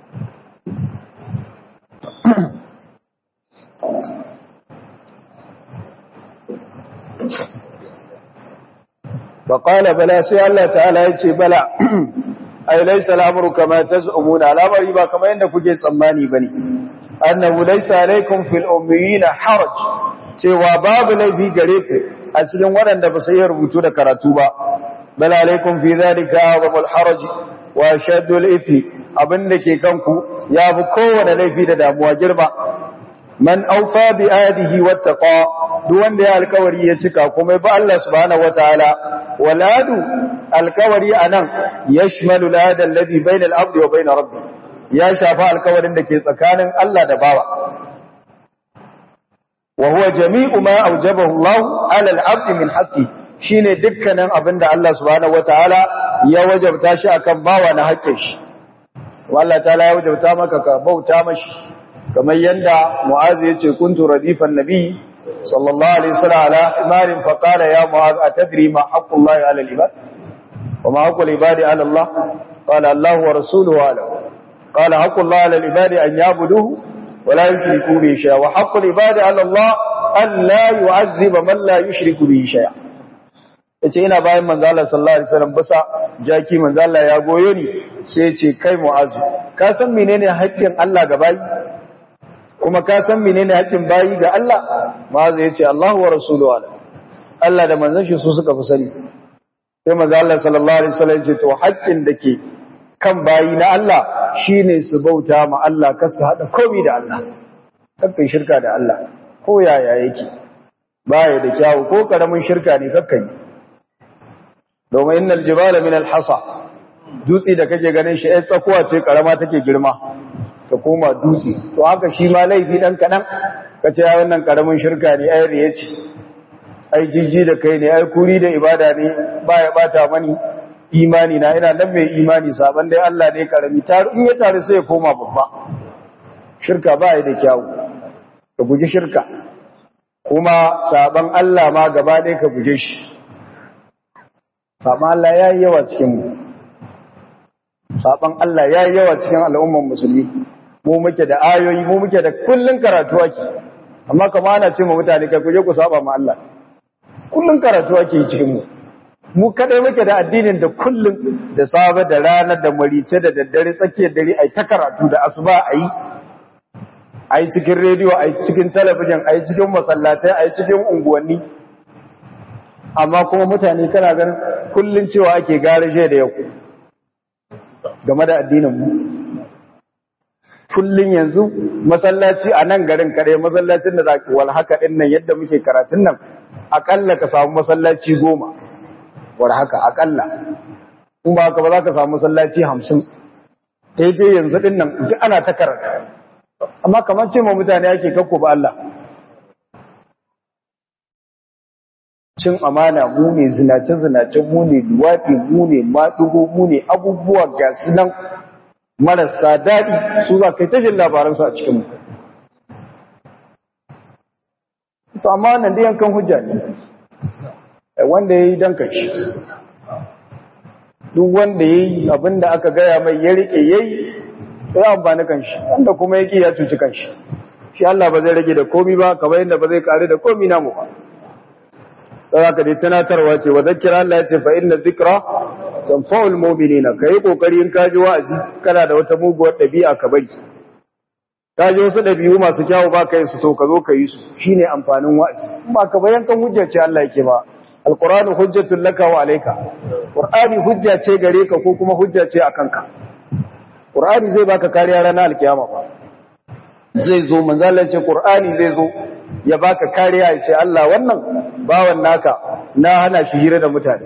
فقال بلا سي الله تعالى yace bala ay laysa al-amru kama taz'umuna al-amri ba kamar yanda kuke tsammani bane annahu laysa alaykum fil ummiyina haraj cewa babu laifi gare ku a cikin waɗanda ba sai rubutu da karatu ba bal alaykum fi dhalika azamul haraj wa ashaddu al ithmi abinda ke kanku yafi kowane laifi da damuwa girma man aufa bi adihi wattaqa duk wanda ya alkawari ya cika kuma ba Allah subhanahu wataala waladu alkawari anan yashmalu lada alladhi bayna al-abdi wa bayna rabbi ya shafa alkawarin da ke tsakanin Allah da bawa wa huwa jami'u ma awjabahu Allah 'ala al-abdi min haqqi shine dukkanin abinda Allah subhanahu wataala ya wajabta shi akan bawa na haƙƙin shi Allah ta'ala ya wajabta maka ka bauta mashi kamar yanda Mu'az yace kuntu radifan nabi sallallahu alaihi wasallam ala imarin fa qala ya Mu'az atadri ma haqqullahi 'ala al-ibad wa ma haqqul ibadi 'ala Allah qala Allah wa rasuluhu a'lam qala haqqullahi 'ala al-ibadi an ya'buduhu wa la yushriku bihi shay'a wa haqqul ibadi 'ala Allah an la yu'azziba man la yushriku bihi shay'a yace ina bayan manzo Allah sallallahu alaihi wasallam bisa jaki manzo Allah ya goyo ni sai yace kai mu'azu ka san menene haƙƙin Allah ga bayi kuma ka san menene haƙƙin bayi ga Allah mu'azu yace Allahu wa rasuluhu ala Allah da manzon shi su suka fi sani sai manzo Allah sallallahu alaihi wasallam yace to haƙƙin da ke kan bayi na Allah shine su bauta ma Allah kar su hada komai da Allah kakkai shirka da Allah ko yaya yake baya da kyawu ko karamin shirka ne kakkai domin innal jibala min alhasa dutse da kake ganin shi ai tsakuwa ce karama take girma ta koma dutse to haka shi ma laifi dan kadan kace ya wannan karamin shirka ne ai riya ce ai jijji da kai ne ai kuri da ibada ne baya bata mani imani na ina nan mai imani saban dai Allah ne karami taru in ya taru sai ya koma babba shirka ba da kyawu ka guji shirka kuma saban Allah ma gaba ɗaya ka guje shi saban Allah ya yi yawa cikinmu saban Allah ya yi yawa cikin al'umman musulmi mu muke da ayoyi mu muke da kullun karatu ake amma kama ana ce ma mutane kai kuje ku saba ma Allah kullun karatu ake yi cikinmu mu kadai muke da addinin da kullun da safe da rana da marice da daddare tsakiyar dare ai ta karatu da asuba ayi ai cikin rediyo ai cikin talabijin ai cikin masallatai ai cikin unguwanni amma kuma mutane kana ganin kullun cewa ake garaje da yau game da addinin mu kullun yanzu masallaci a nan garin kare masallacin da zaki wal haka din nan yadda muke karatun nan akalla ka samu masallaci goma war haka akalla in ba haka ba za ka samu masallaci hamsin daidai yanzu din nan duk ana ta karanta amma kamar ce ma mutane ake kakko ba Allah cin amana mu ne zinace-zinace mu ne duwaɗi mu ne maɗugo mu ne abubuwa ga su nan marasa daɗi su za ka yi tashin labaransu a cikinmu to amma nan da yankan hujja ne wanda ya yi don kanshi duk wanda ya yi abinda aka gaya mai ya riƙe ya yi ya amfani kanshi wanda kuma ya ƙi ya cuci kanshi shi Allah ba zai rage da komi ba kamar yadda ba zai kare da komi namu ba za ka dai tunatarwa ce wa zakira Allah ya ce fa inna zikra tanfa'ul mu'minina kai kokari in ka ji wa'azi kana da wata muguwar dabi'a ka bari ka ji wasu dabi'u masu kyawu ba ka yi su to ka zo ka yi su shine amfanin wa'azi ba ka bayan kan hujja ce Allah yake ba alqur'anu hujjatul laka wa alayka qur'ani hujja ce gare ka ko kuma hujja ce akan ka qur'ani zai baka kariya ranar alkiyama ba zai zo manzo Allah ce qur'ani zai zo ya baka kariya ya ce Allah wannan bawan naka na hana shi hira da mutane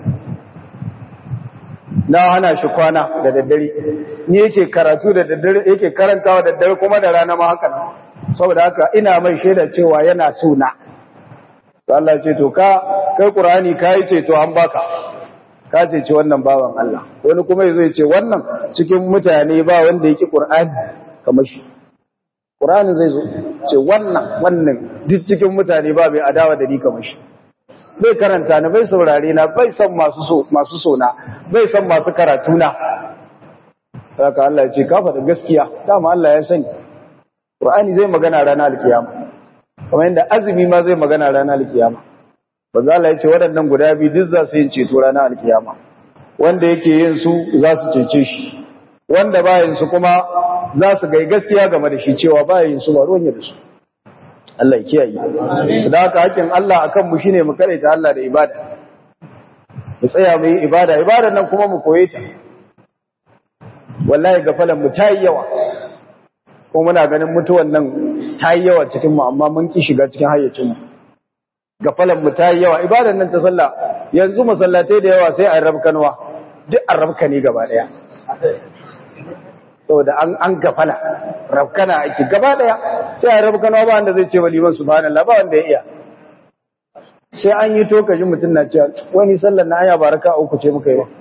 na hana shi kwana da daddare ni yake karatu da daddare yake karantawa da daddare kuma da rana ma haka nan saboda haka ina mai shaida cewa yana so na to Allah ya ce to ka kai Qur'ani kai ce to an baka ka ce ce wannan bawan Allah wani kuma yazo ya ce wannan cikin mutane ba wanda yake Qur'ani kamar shi Qur'ani zai zo ce wannan wannan duk cikin mutane ba mai adawa da ni kamar shi bai karanta na bai saurare na bai san masu so masu sona bai san masu karatu na haka Allah ya ce ka faɗa gaskiya dama Allah ya sani Qur'ani zai magana ranar alkiyama kamar yadda azumi ma zai magana ranar alkiyama banza Allah ya ce waɗannan guda biyu duk za su yin ceto ranar alkiyama wanda yake yin su za su cece shi wanda ba yin su kuma za su gai gaskiya game da shi cewa ba yin su ba ruwan da su Allah ya kiyaye da haka hakkin Allah akan mu shine mu karaita Allah da ibada mu tsaya mu yi ibada ibadan nan kuma mu koye ta wallahi gafalan mu tayi yawa ko muna ganin mutuwan nan ta yi yawa cikin mu amma mun ki shiga cikin hayyacin mu gafalan mu ta yi yawa ibadan nan ta sallah yanzu masallatai da yawa sai a rabkanwa duk an rabka ne gaba daya saboda an an gafala rabkana ake gaba daya sai a rabkanwa ba wanda zai ce wa liman subhanallah ba wanda ya iya sai an yi to kaji mutum na cewa wani sallar na aya baraka uku ce muka yi ba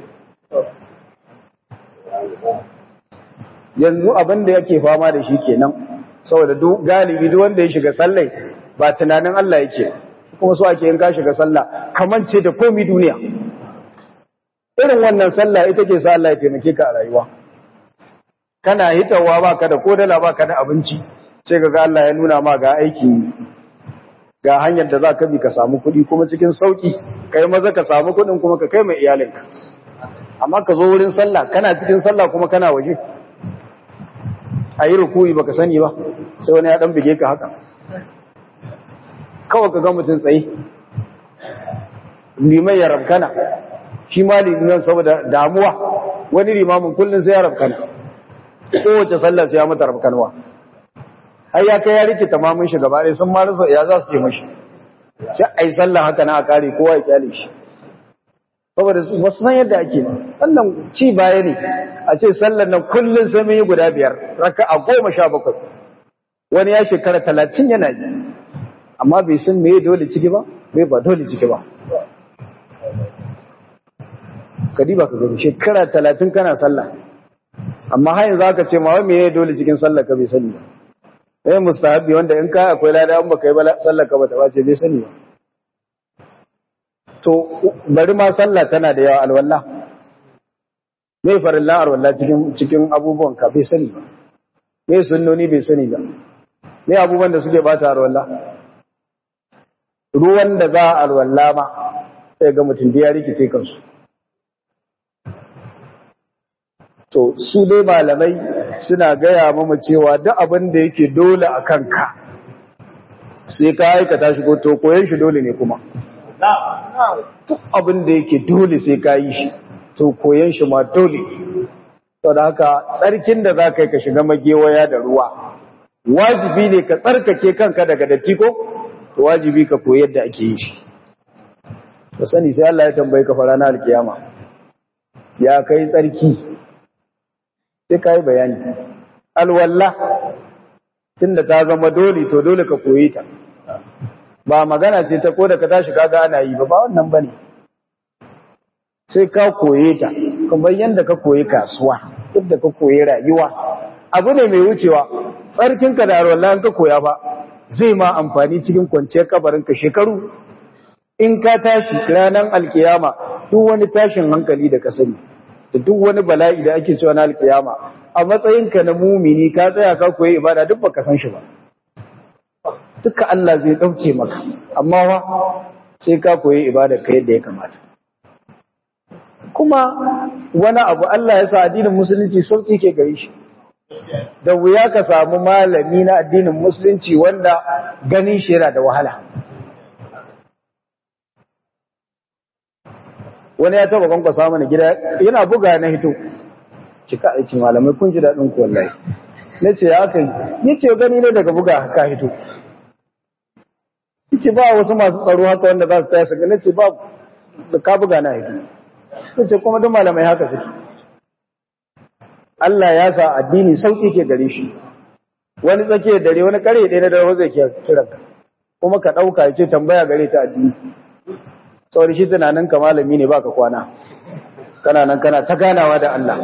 yanzu abin da yake fama da shi kenan saboda duk galibi duk wanda ya shiga sallai ba tunanin Allah yake kuma so ake yin ka shiga sallah kaman ce da komi duniya irin wannan sallah ita ke sa Allah ya taimake ka a rayuwa kana hitawa baka da kodala baka da abinci sai ga Allah ya nuna ma ga aiki ga hanyar da za ka bi ka samu kuɗi kuma cikin sauki kai maza ka samu kuɗin kuma ka kai mai iyalinka amma ka zo wurin sallah kana cikin sallah kuma kana waje a yi rukuyi baka sani ba sai wani ya dan bige ka haka kawai ka ga mutum tsaye liman ya rabkana shi ma liman saboda damuwa wani limamin kullum sai ya rabkana kowace sallah sai ya mata rabkanwa har ya kai ya rikita mamun shi gaba ɗaya sun ma rasa ya za su ce mashi sai a yi sallah haka na a kare kowa ya kyale shi saboda wasu san yadda ake wannan ci baya ne a ce sallar nan kullum sai mun yi guda biyar raka a goma sha bakwai wani ya shekara talatin yana ji amma bai san me dole ciki ba me ba dole ciki ba kadiba ka gani shekara talatin kana sallah amma har yanzu aka ce ma wai me dole cikin sallah ka bai sani ba eh mustahabi wanda in kai akwai lada in baka yi ba sallah ka bata bace bai sani ba to bari ma sallah tana da yawa alwala me farillan alwala cikin cikin abubuwan ka bai sani ba me sunnoni bai sani ba me abubuwan da suke bata alwala ruwan da za a alwala ma sai ga mutum da ya rikice kansu to su dai malamai suna gaya mama cewa duk abin da yake dole a kanka sai ka aikata shi ko to koyon shi dole ne kuma duk abin da yake dole sai ka yi shi to koyon shi ma dole to da haka tsarkin da za ka yi ka shiga magewaya da ruwa wajibi ne ka tsarkake kanka daga datti ko to wajibi ka koyi yadda ake yi shi ka sani sai Allah ya tambaye ka fara na alkiyama ya kai tsarki sai ka yi bayani alwallah tunda ta zama dole to dole ka koyi ta ba magana ce ta ko da ka tashi kaga ana yi ba ba wannan bane sai ka koye ta kamar yanda ka koyi kasuwa yadda ka koyi rayuwa abu ne mai wucewa tsarkinka da alwallah ka koya ba zai ma amfani cikin kwanciyar kabarinka shekaru in ka tashi ranar alkiyama duk wani tashin hankali da ka sani da duk wani bala'i da ake cewa na alkiyama a matsayinka na mumini ka tsaya ka koyi ibada duk baka san shi ba duka Allah zai dauke maka amma wa sai ka koyi ibada ka yadda ya kamata kuma wani abu Allah ya sa addinin musulunci sauki ke gare shi da wuya ka samu malami na addinin musulunci wanda ganin shi yana da wahala wani ya taba kwankwasa mana gida yana buga na hito cika aiki malamai kun ji daɗin ku wallahi na ce ya aka yi ya ce gani ne daga buga ka hito ya ce ba wasu masu tsaro haka wanda za su taya saka na ce ba da ka buga na hito ya ce kuma duk malamai haka suke Allah ya sa addini sauƙi ke gare shi wani tsakiyar dare wani kare ɗaya na dare zai kiranka kuma ka ɗauka ya ce tambaya gare ta addini saboda shi tunanin ka malami ne baka kwana kana nan kana ta ganawa da Allah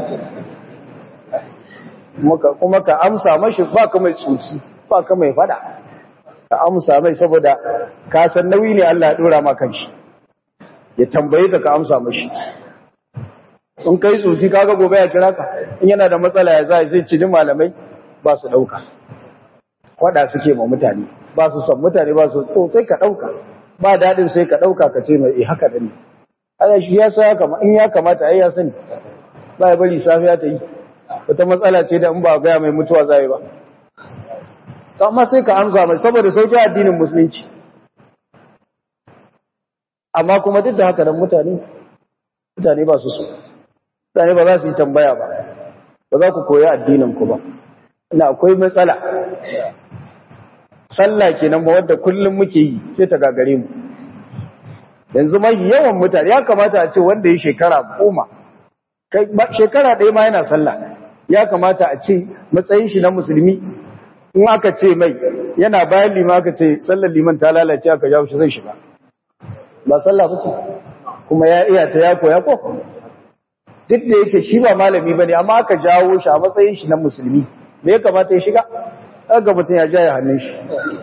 kuma ka amsa mashi baka mai tsuci baka mai fada ka amsa mai saboda ka san nauyi ne Allah ya dora ma kanshi ya tambaye ka ka amsa mashi in kai tsuci kaga gobe ya kira ka in yana da matsala ya zai sai cini malamai ba su dauka kwada suke ma mutane ba su san mutane ba su to sai ka dauka ba daɗin sai ka ɗauka ka ce mai haka da ne aya shi ya sa in ya kamata ai ya sani ba ya bari safiya ta yi wata matsala ce da in ba gaya mai mutuwa zai ba amma sai ka amsa mai saboda sauƙi addinin musulunci amma kuma duk da haka nan mutane mutane ba su so mutane ba za su yi tambaya ba ba za ku koyi addinin ku ba ina akwai matsala sallah kenan ba wanda kullum muke yi sai ta gagare mu yanzu mai yawan mutane ya kamata a ce wanda ya shekara goma shekara ɗaya ma yana sallah ya kamata a ce matsayin shi na musulmi in aka ce mai yana bayan lima aka ce sallar liman ta lalace aka jawo shi zai shiga ba sallah ba ce kuma ya iya ta ya koya ko duk da yake shi ba malami ba ne amma aka jawo shi a matsayin shi na musulmi me ya kamata ya shiga aka mutum ya jaya hannun shi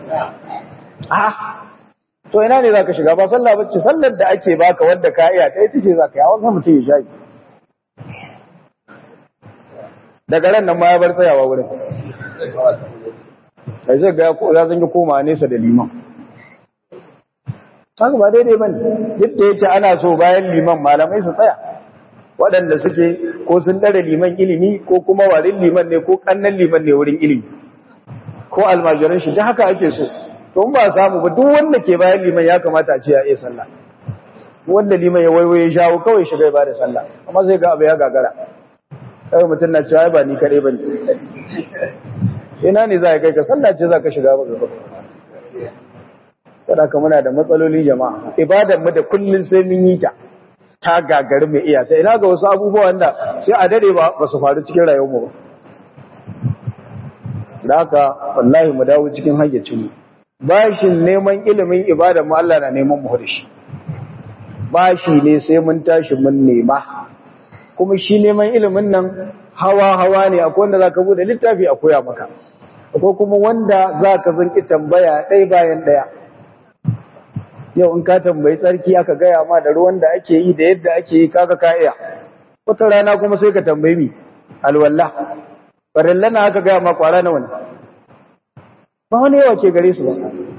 to ina ne za ka shiga ba sallah ba ce sallar da ake baka wadda ka iya ta ita ce za ka yi a wasu mutum ya shayi daga ran nan ma ya bar tsayawa wurin a zai ga ya zangi koma nesa da liman haka ba daidai ba ne yadda yake ana so bayan liman malamai su tsaya waɗanda suke ko sun ɗare liman ilimi ko kuma warin liman ne ko ƙannan liman ne wurin ilimi ko almajiran shi ta haka ake so to ba samu ba duk wanda ke bayan liman ya kamata a ce ya iya sallah wanda liman ya waiwaye shawo kawai shiga ya bada sallah amma sai ga abu ya gagara kai mutum na cewa ba ni kaɗai ba ne ina ne za ka kai ka sallah ce za ka shiga ba gaba kada ka muna da matsaloli jama'a ibadan mu da kullun sai mun yi ta ta gagari mai iya ta ina ga wasu abubuwan da sai a dade ba ba su faru cikin rayuwar mu ba da haka wallahi mu dawo cikin hayyacin mu bashin neman ilimin ibadan mu Allah na neman mu da shi bashi ne sai mun tashi mun nema kuma shi neman ilimin nan hawa-hawa ne akwai wanda za ka bude littafi a koya maka akwai kuma wanda za ka zanki tambaya ɗai bayan ɗaya yau in ka tambayi tsarki aka gaya ma da ruwan da ake yi da yadda ake yi kaga ka iya wata rana kuma sai ka tambayi mi alwallah farilla na aka gaya ma kwara na wani ba wani yawa ke gare su ba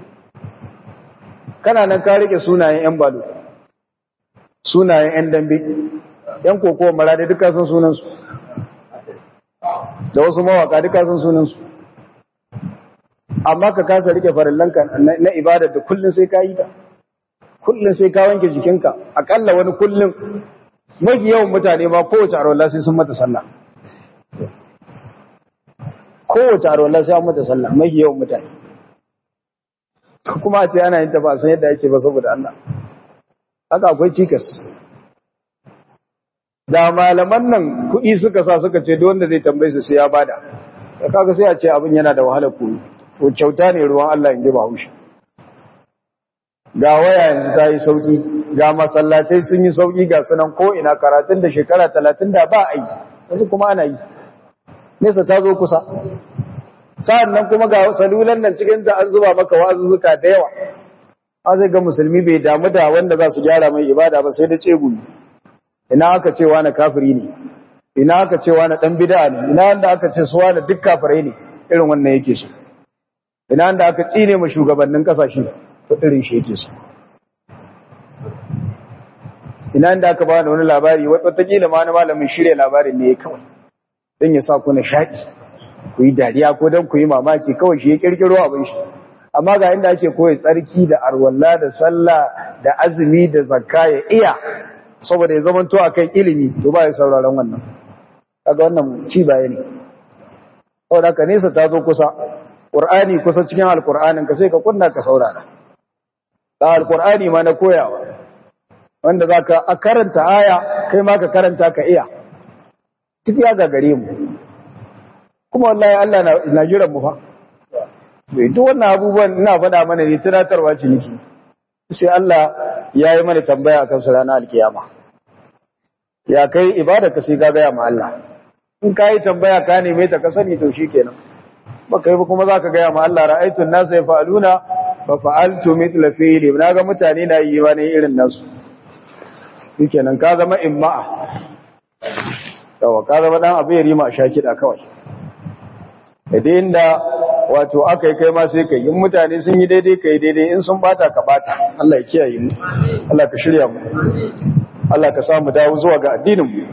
kana nan ka rike sunayen yan balo sunayen yan dambe yan kokowa marade duka sun sunansu da wasu mawaka duka sun sunansu amma ka kasa rike farillanka na ibada da kullun sai ka yi ta kullun sai ka wanke jikinka akalla wani kullun mafi yawan mutane ma kowace arwallah sai sun mata sallah kowace arwallah sai an mata sallah mafi yawan mutane kuma a ce ana yin ta ba san yadda ake ba saboda Allah haka akwai cikas da malaman nan kuɗi suka sa suka ce wanda zai tambaye su sai ya bada da kaga sai a ce abin yana da wahalar koyi to kyauta ne ruwan Allah in ji ba haushi ga waya yanzu ta yi sauki ga masallatai sun yi sauki ga sunan ko ina karatun da shekara talatin da ba a yi yanzu kuma ana yi nesa ta zo kusa sa'an nan kuma ga salulan nan cikin da an zuba maka wa'azuzzuka da yawa a zai ga musulmi bai damu da wanda za su gyara mai ibada ba sai da cegumi ina aka ce wani kafiri ne ina aka ce wani dan bid'a ne ina wanda aka ce su wani duk kafirai ne irin wannan yake so ina wanda aka tsine mu shugabannin kasashe to irin shi yake so ina wanda aka ba wani labari wataƙila ma wani malamin shirya labarin ne kawai don ya sa ku na shaƙi ku yi dariya ko don ku yi mamaki kawai shi ya ƙirƙiro abin shi amma ga inda ake koyi tsarki da arwalla da sallah da azumi da zakka ya iya saboda ya zamanto akan ilimi to ba ya sauraron wannan kaga wannan ci baya ne saboda ka nesa ta zo kusa qur'ani kusa cikin alqur'anin ka sai ka kunna ka saurara da alqur'ani ma na koyawa wanda zaka a karanta aya kai ma ka karanta ka iya duk ya gagare mu kuma wallahi Allah na na jiran mu fa bai duk wannan abubuwan ina faɗa mana ne tunatarwa ce niki sai Allah ya yi mana tambaya akan su ranar alkiyama ya kai ibada ka sai ka gaya ma Allah in ka yi tambaya ka neme ta ka sani to shikenan baka yi ba kuma zaka gaya ma Allah ra'aytun nasa yaf'aluna fa fa'altu mithla fi'li na ga mutane na yi wani irin nasu shikenan ka zama imma'a yawa ka zama dan abu ya rima a sha kiɗa kawai idan inda wato aka yi kai ma sai kai in mutane sun yi daidai kai daidai in sun bata ka bata Allah ya kiyaye mu Allah ka shirya mu Allah ka samu dawo zuwa ga addinin mu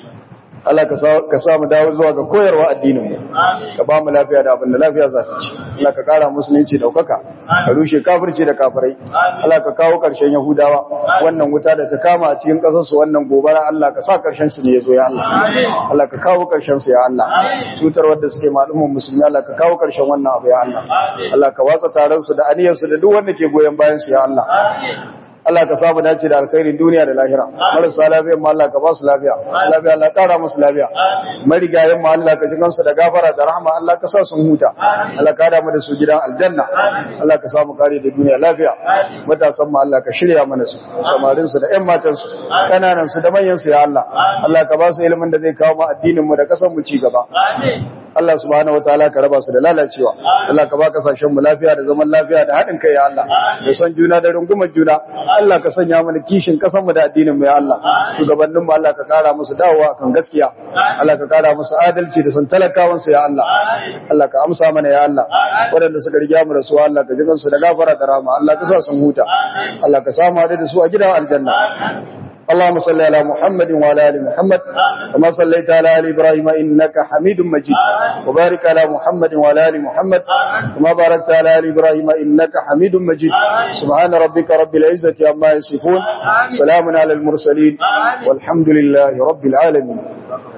Allah ka samu dawo zuwa ga koyarwa addinin mu ka ba mu lafiya da abin da lafiya za ta ci Allah ka kara musulunci daukaka ka rushe kafirci da kafirai Allah ka kawo karshen yahudawa wannan wuta da ta kama a cikin kasar su wannan gobara Allah ka sa karshen su ne yazo ya Allah Allah ka kawo karshen su ya Allah cutar wanda suke malumman musulmi Allah ka kawo karshen wannan abu ya Allah Allah ka watsa taron su da aniyar su da duk wanda ke goyen bayan su ya Allah Allah ka samu dace da alkhairin duniya da lahira marasa lafiya ma Allah ka ba su lafiya masu lafiya Allah kara musu lafiya marigayen ma Allah ka ji kansu da gafara da rahama Allah ka sa sun huta Allah ka da mu da su gidan aljanna Allah ka samu kare da duniya lafiya matasan ma Allah ka shirya mana su samarin su da ƴan matan su kananan su da manyan su ya Allah Allah ka ba su ilimin da zai kawo mu addinin mu da kasan mu ci gaba Allah subhanahu wataala ka raba su da lalacewa Allah ka ba kasashen mu lafiya da zaman lafiya da haɗin kai ya Allah da son juna da rungumar juna Allah ka sanya mana kishin kasan mu da addinin mu ya Allah shugabannin mu Allah ka kara musu dawowa kan gaskiya Allah ka kara musu adalci da son talakawan su ya Allah Allah ka amsa mana ya Allah waɗanda suka riga mu rasuwa Allah ka ji kansu da gafara da rahama Allah ka sa sun huta Allah ka samu hade da su a gidan aljanna اللهم صل على محمد وعلى ال محمد كما صليت على ال ابراهيم انك حميد مجيد وبارك على محمد وعلى ال محمد كما باركت على ال ابراهيم انك حميد مجيد سبحان ربك رب العزه عما يصفون سلام على المرسلين والحمد لله رب العالمين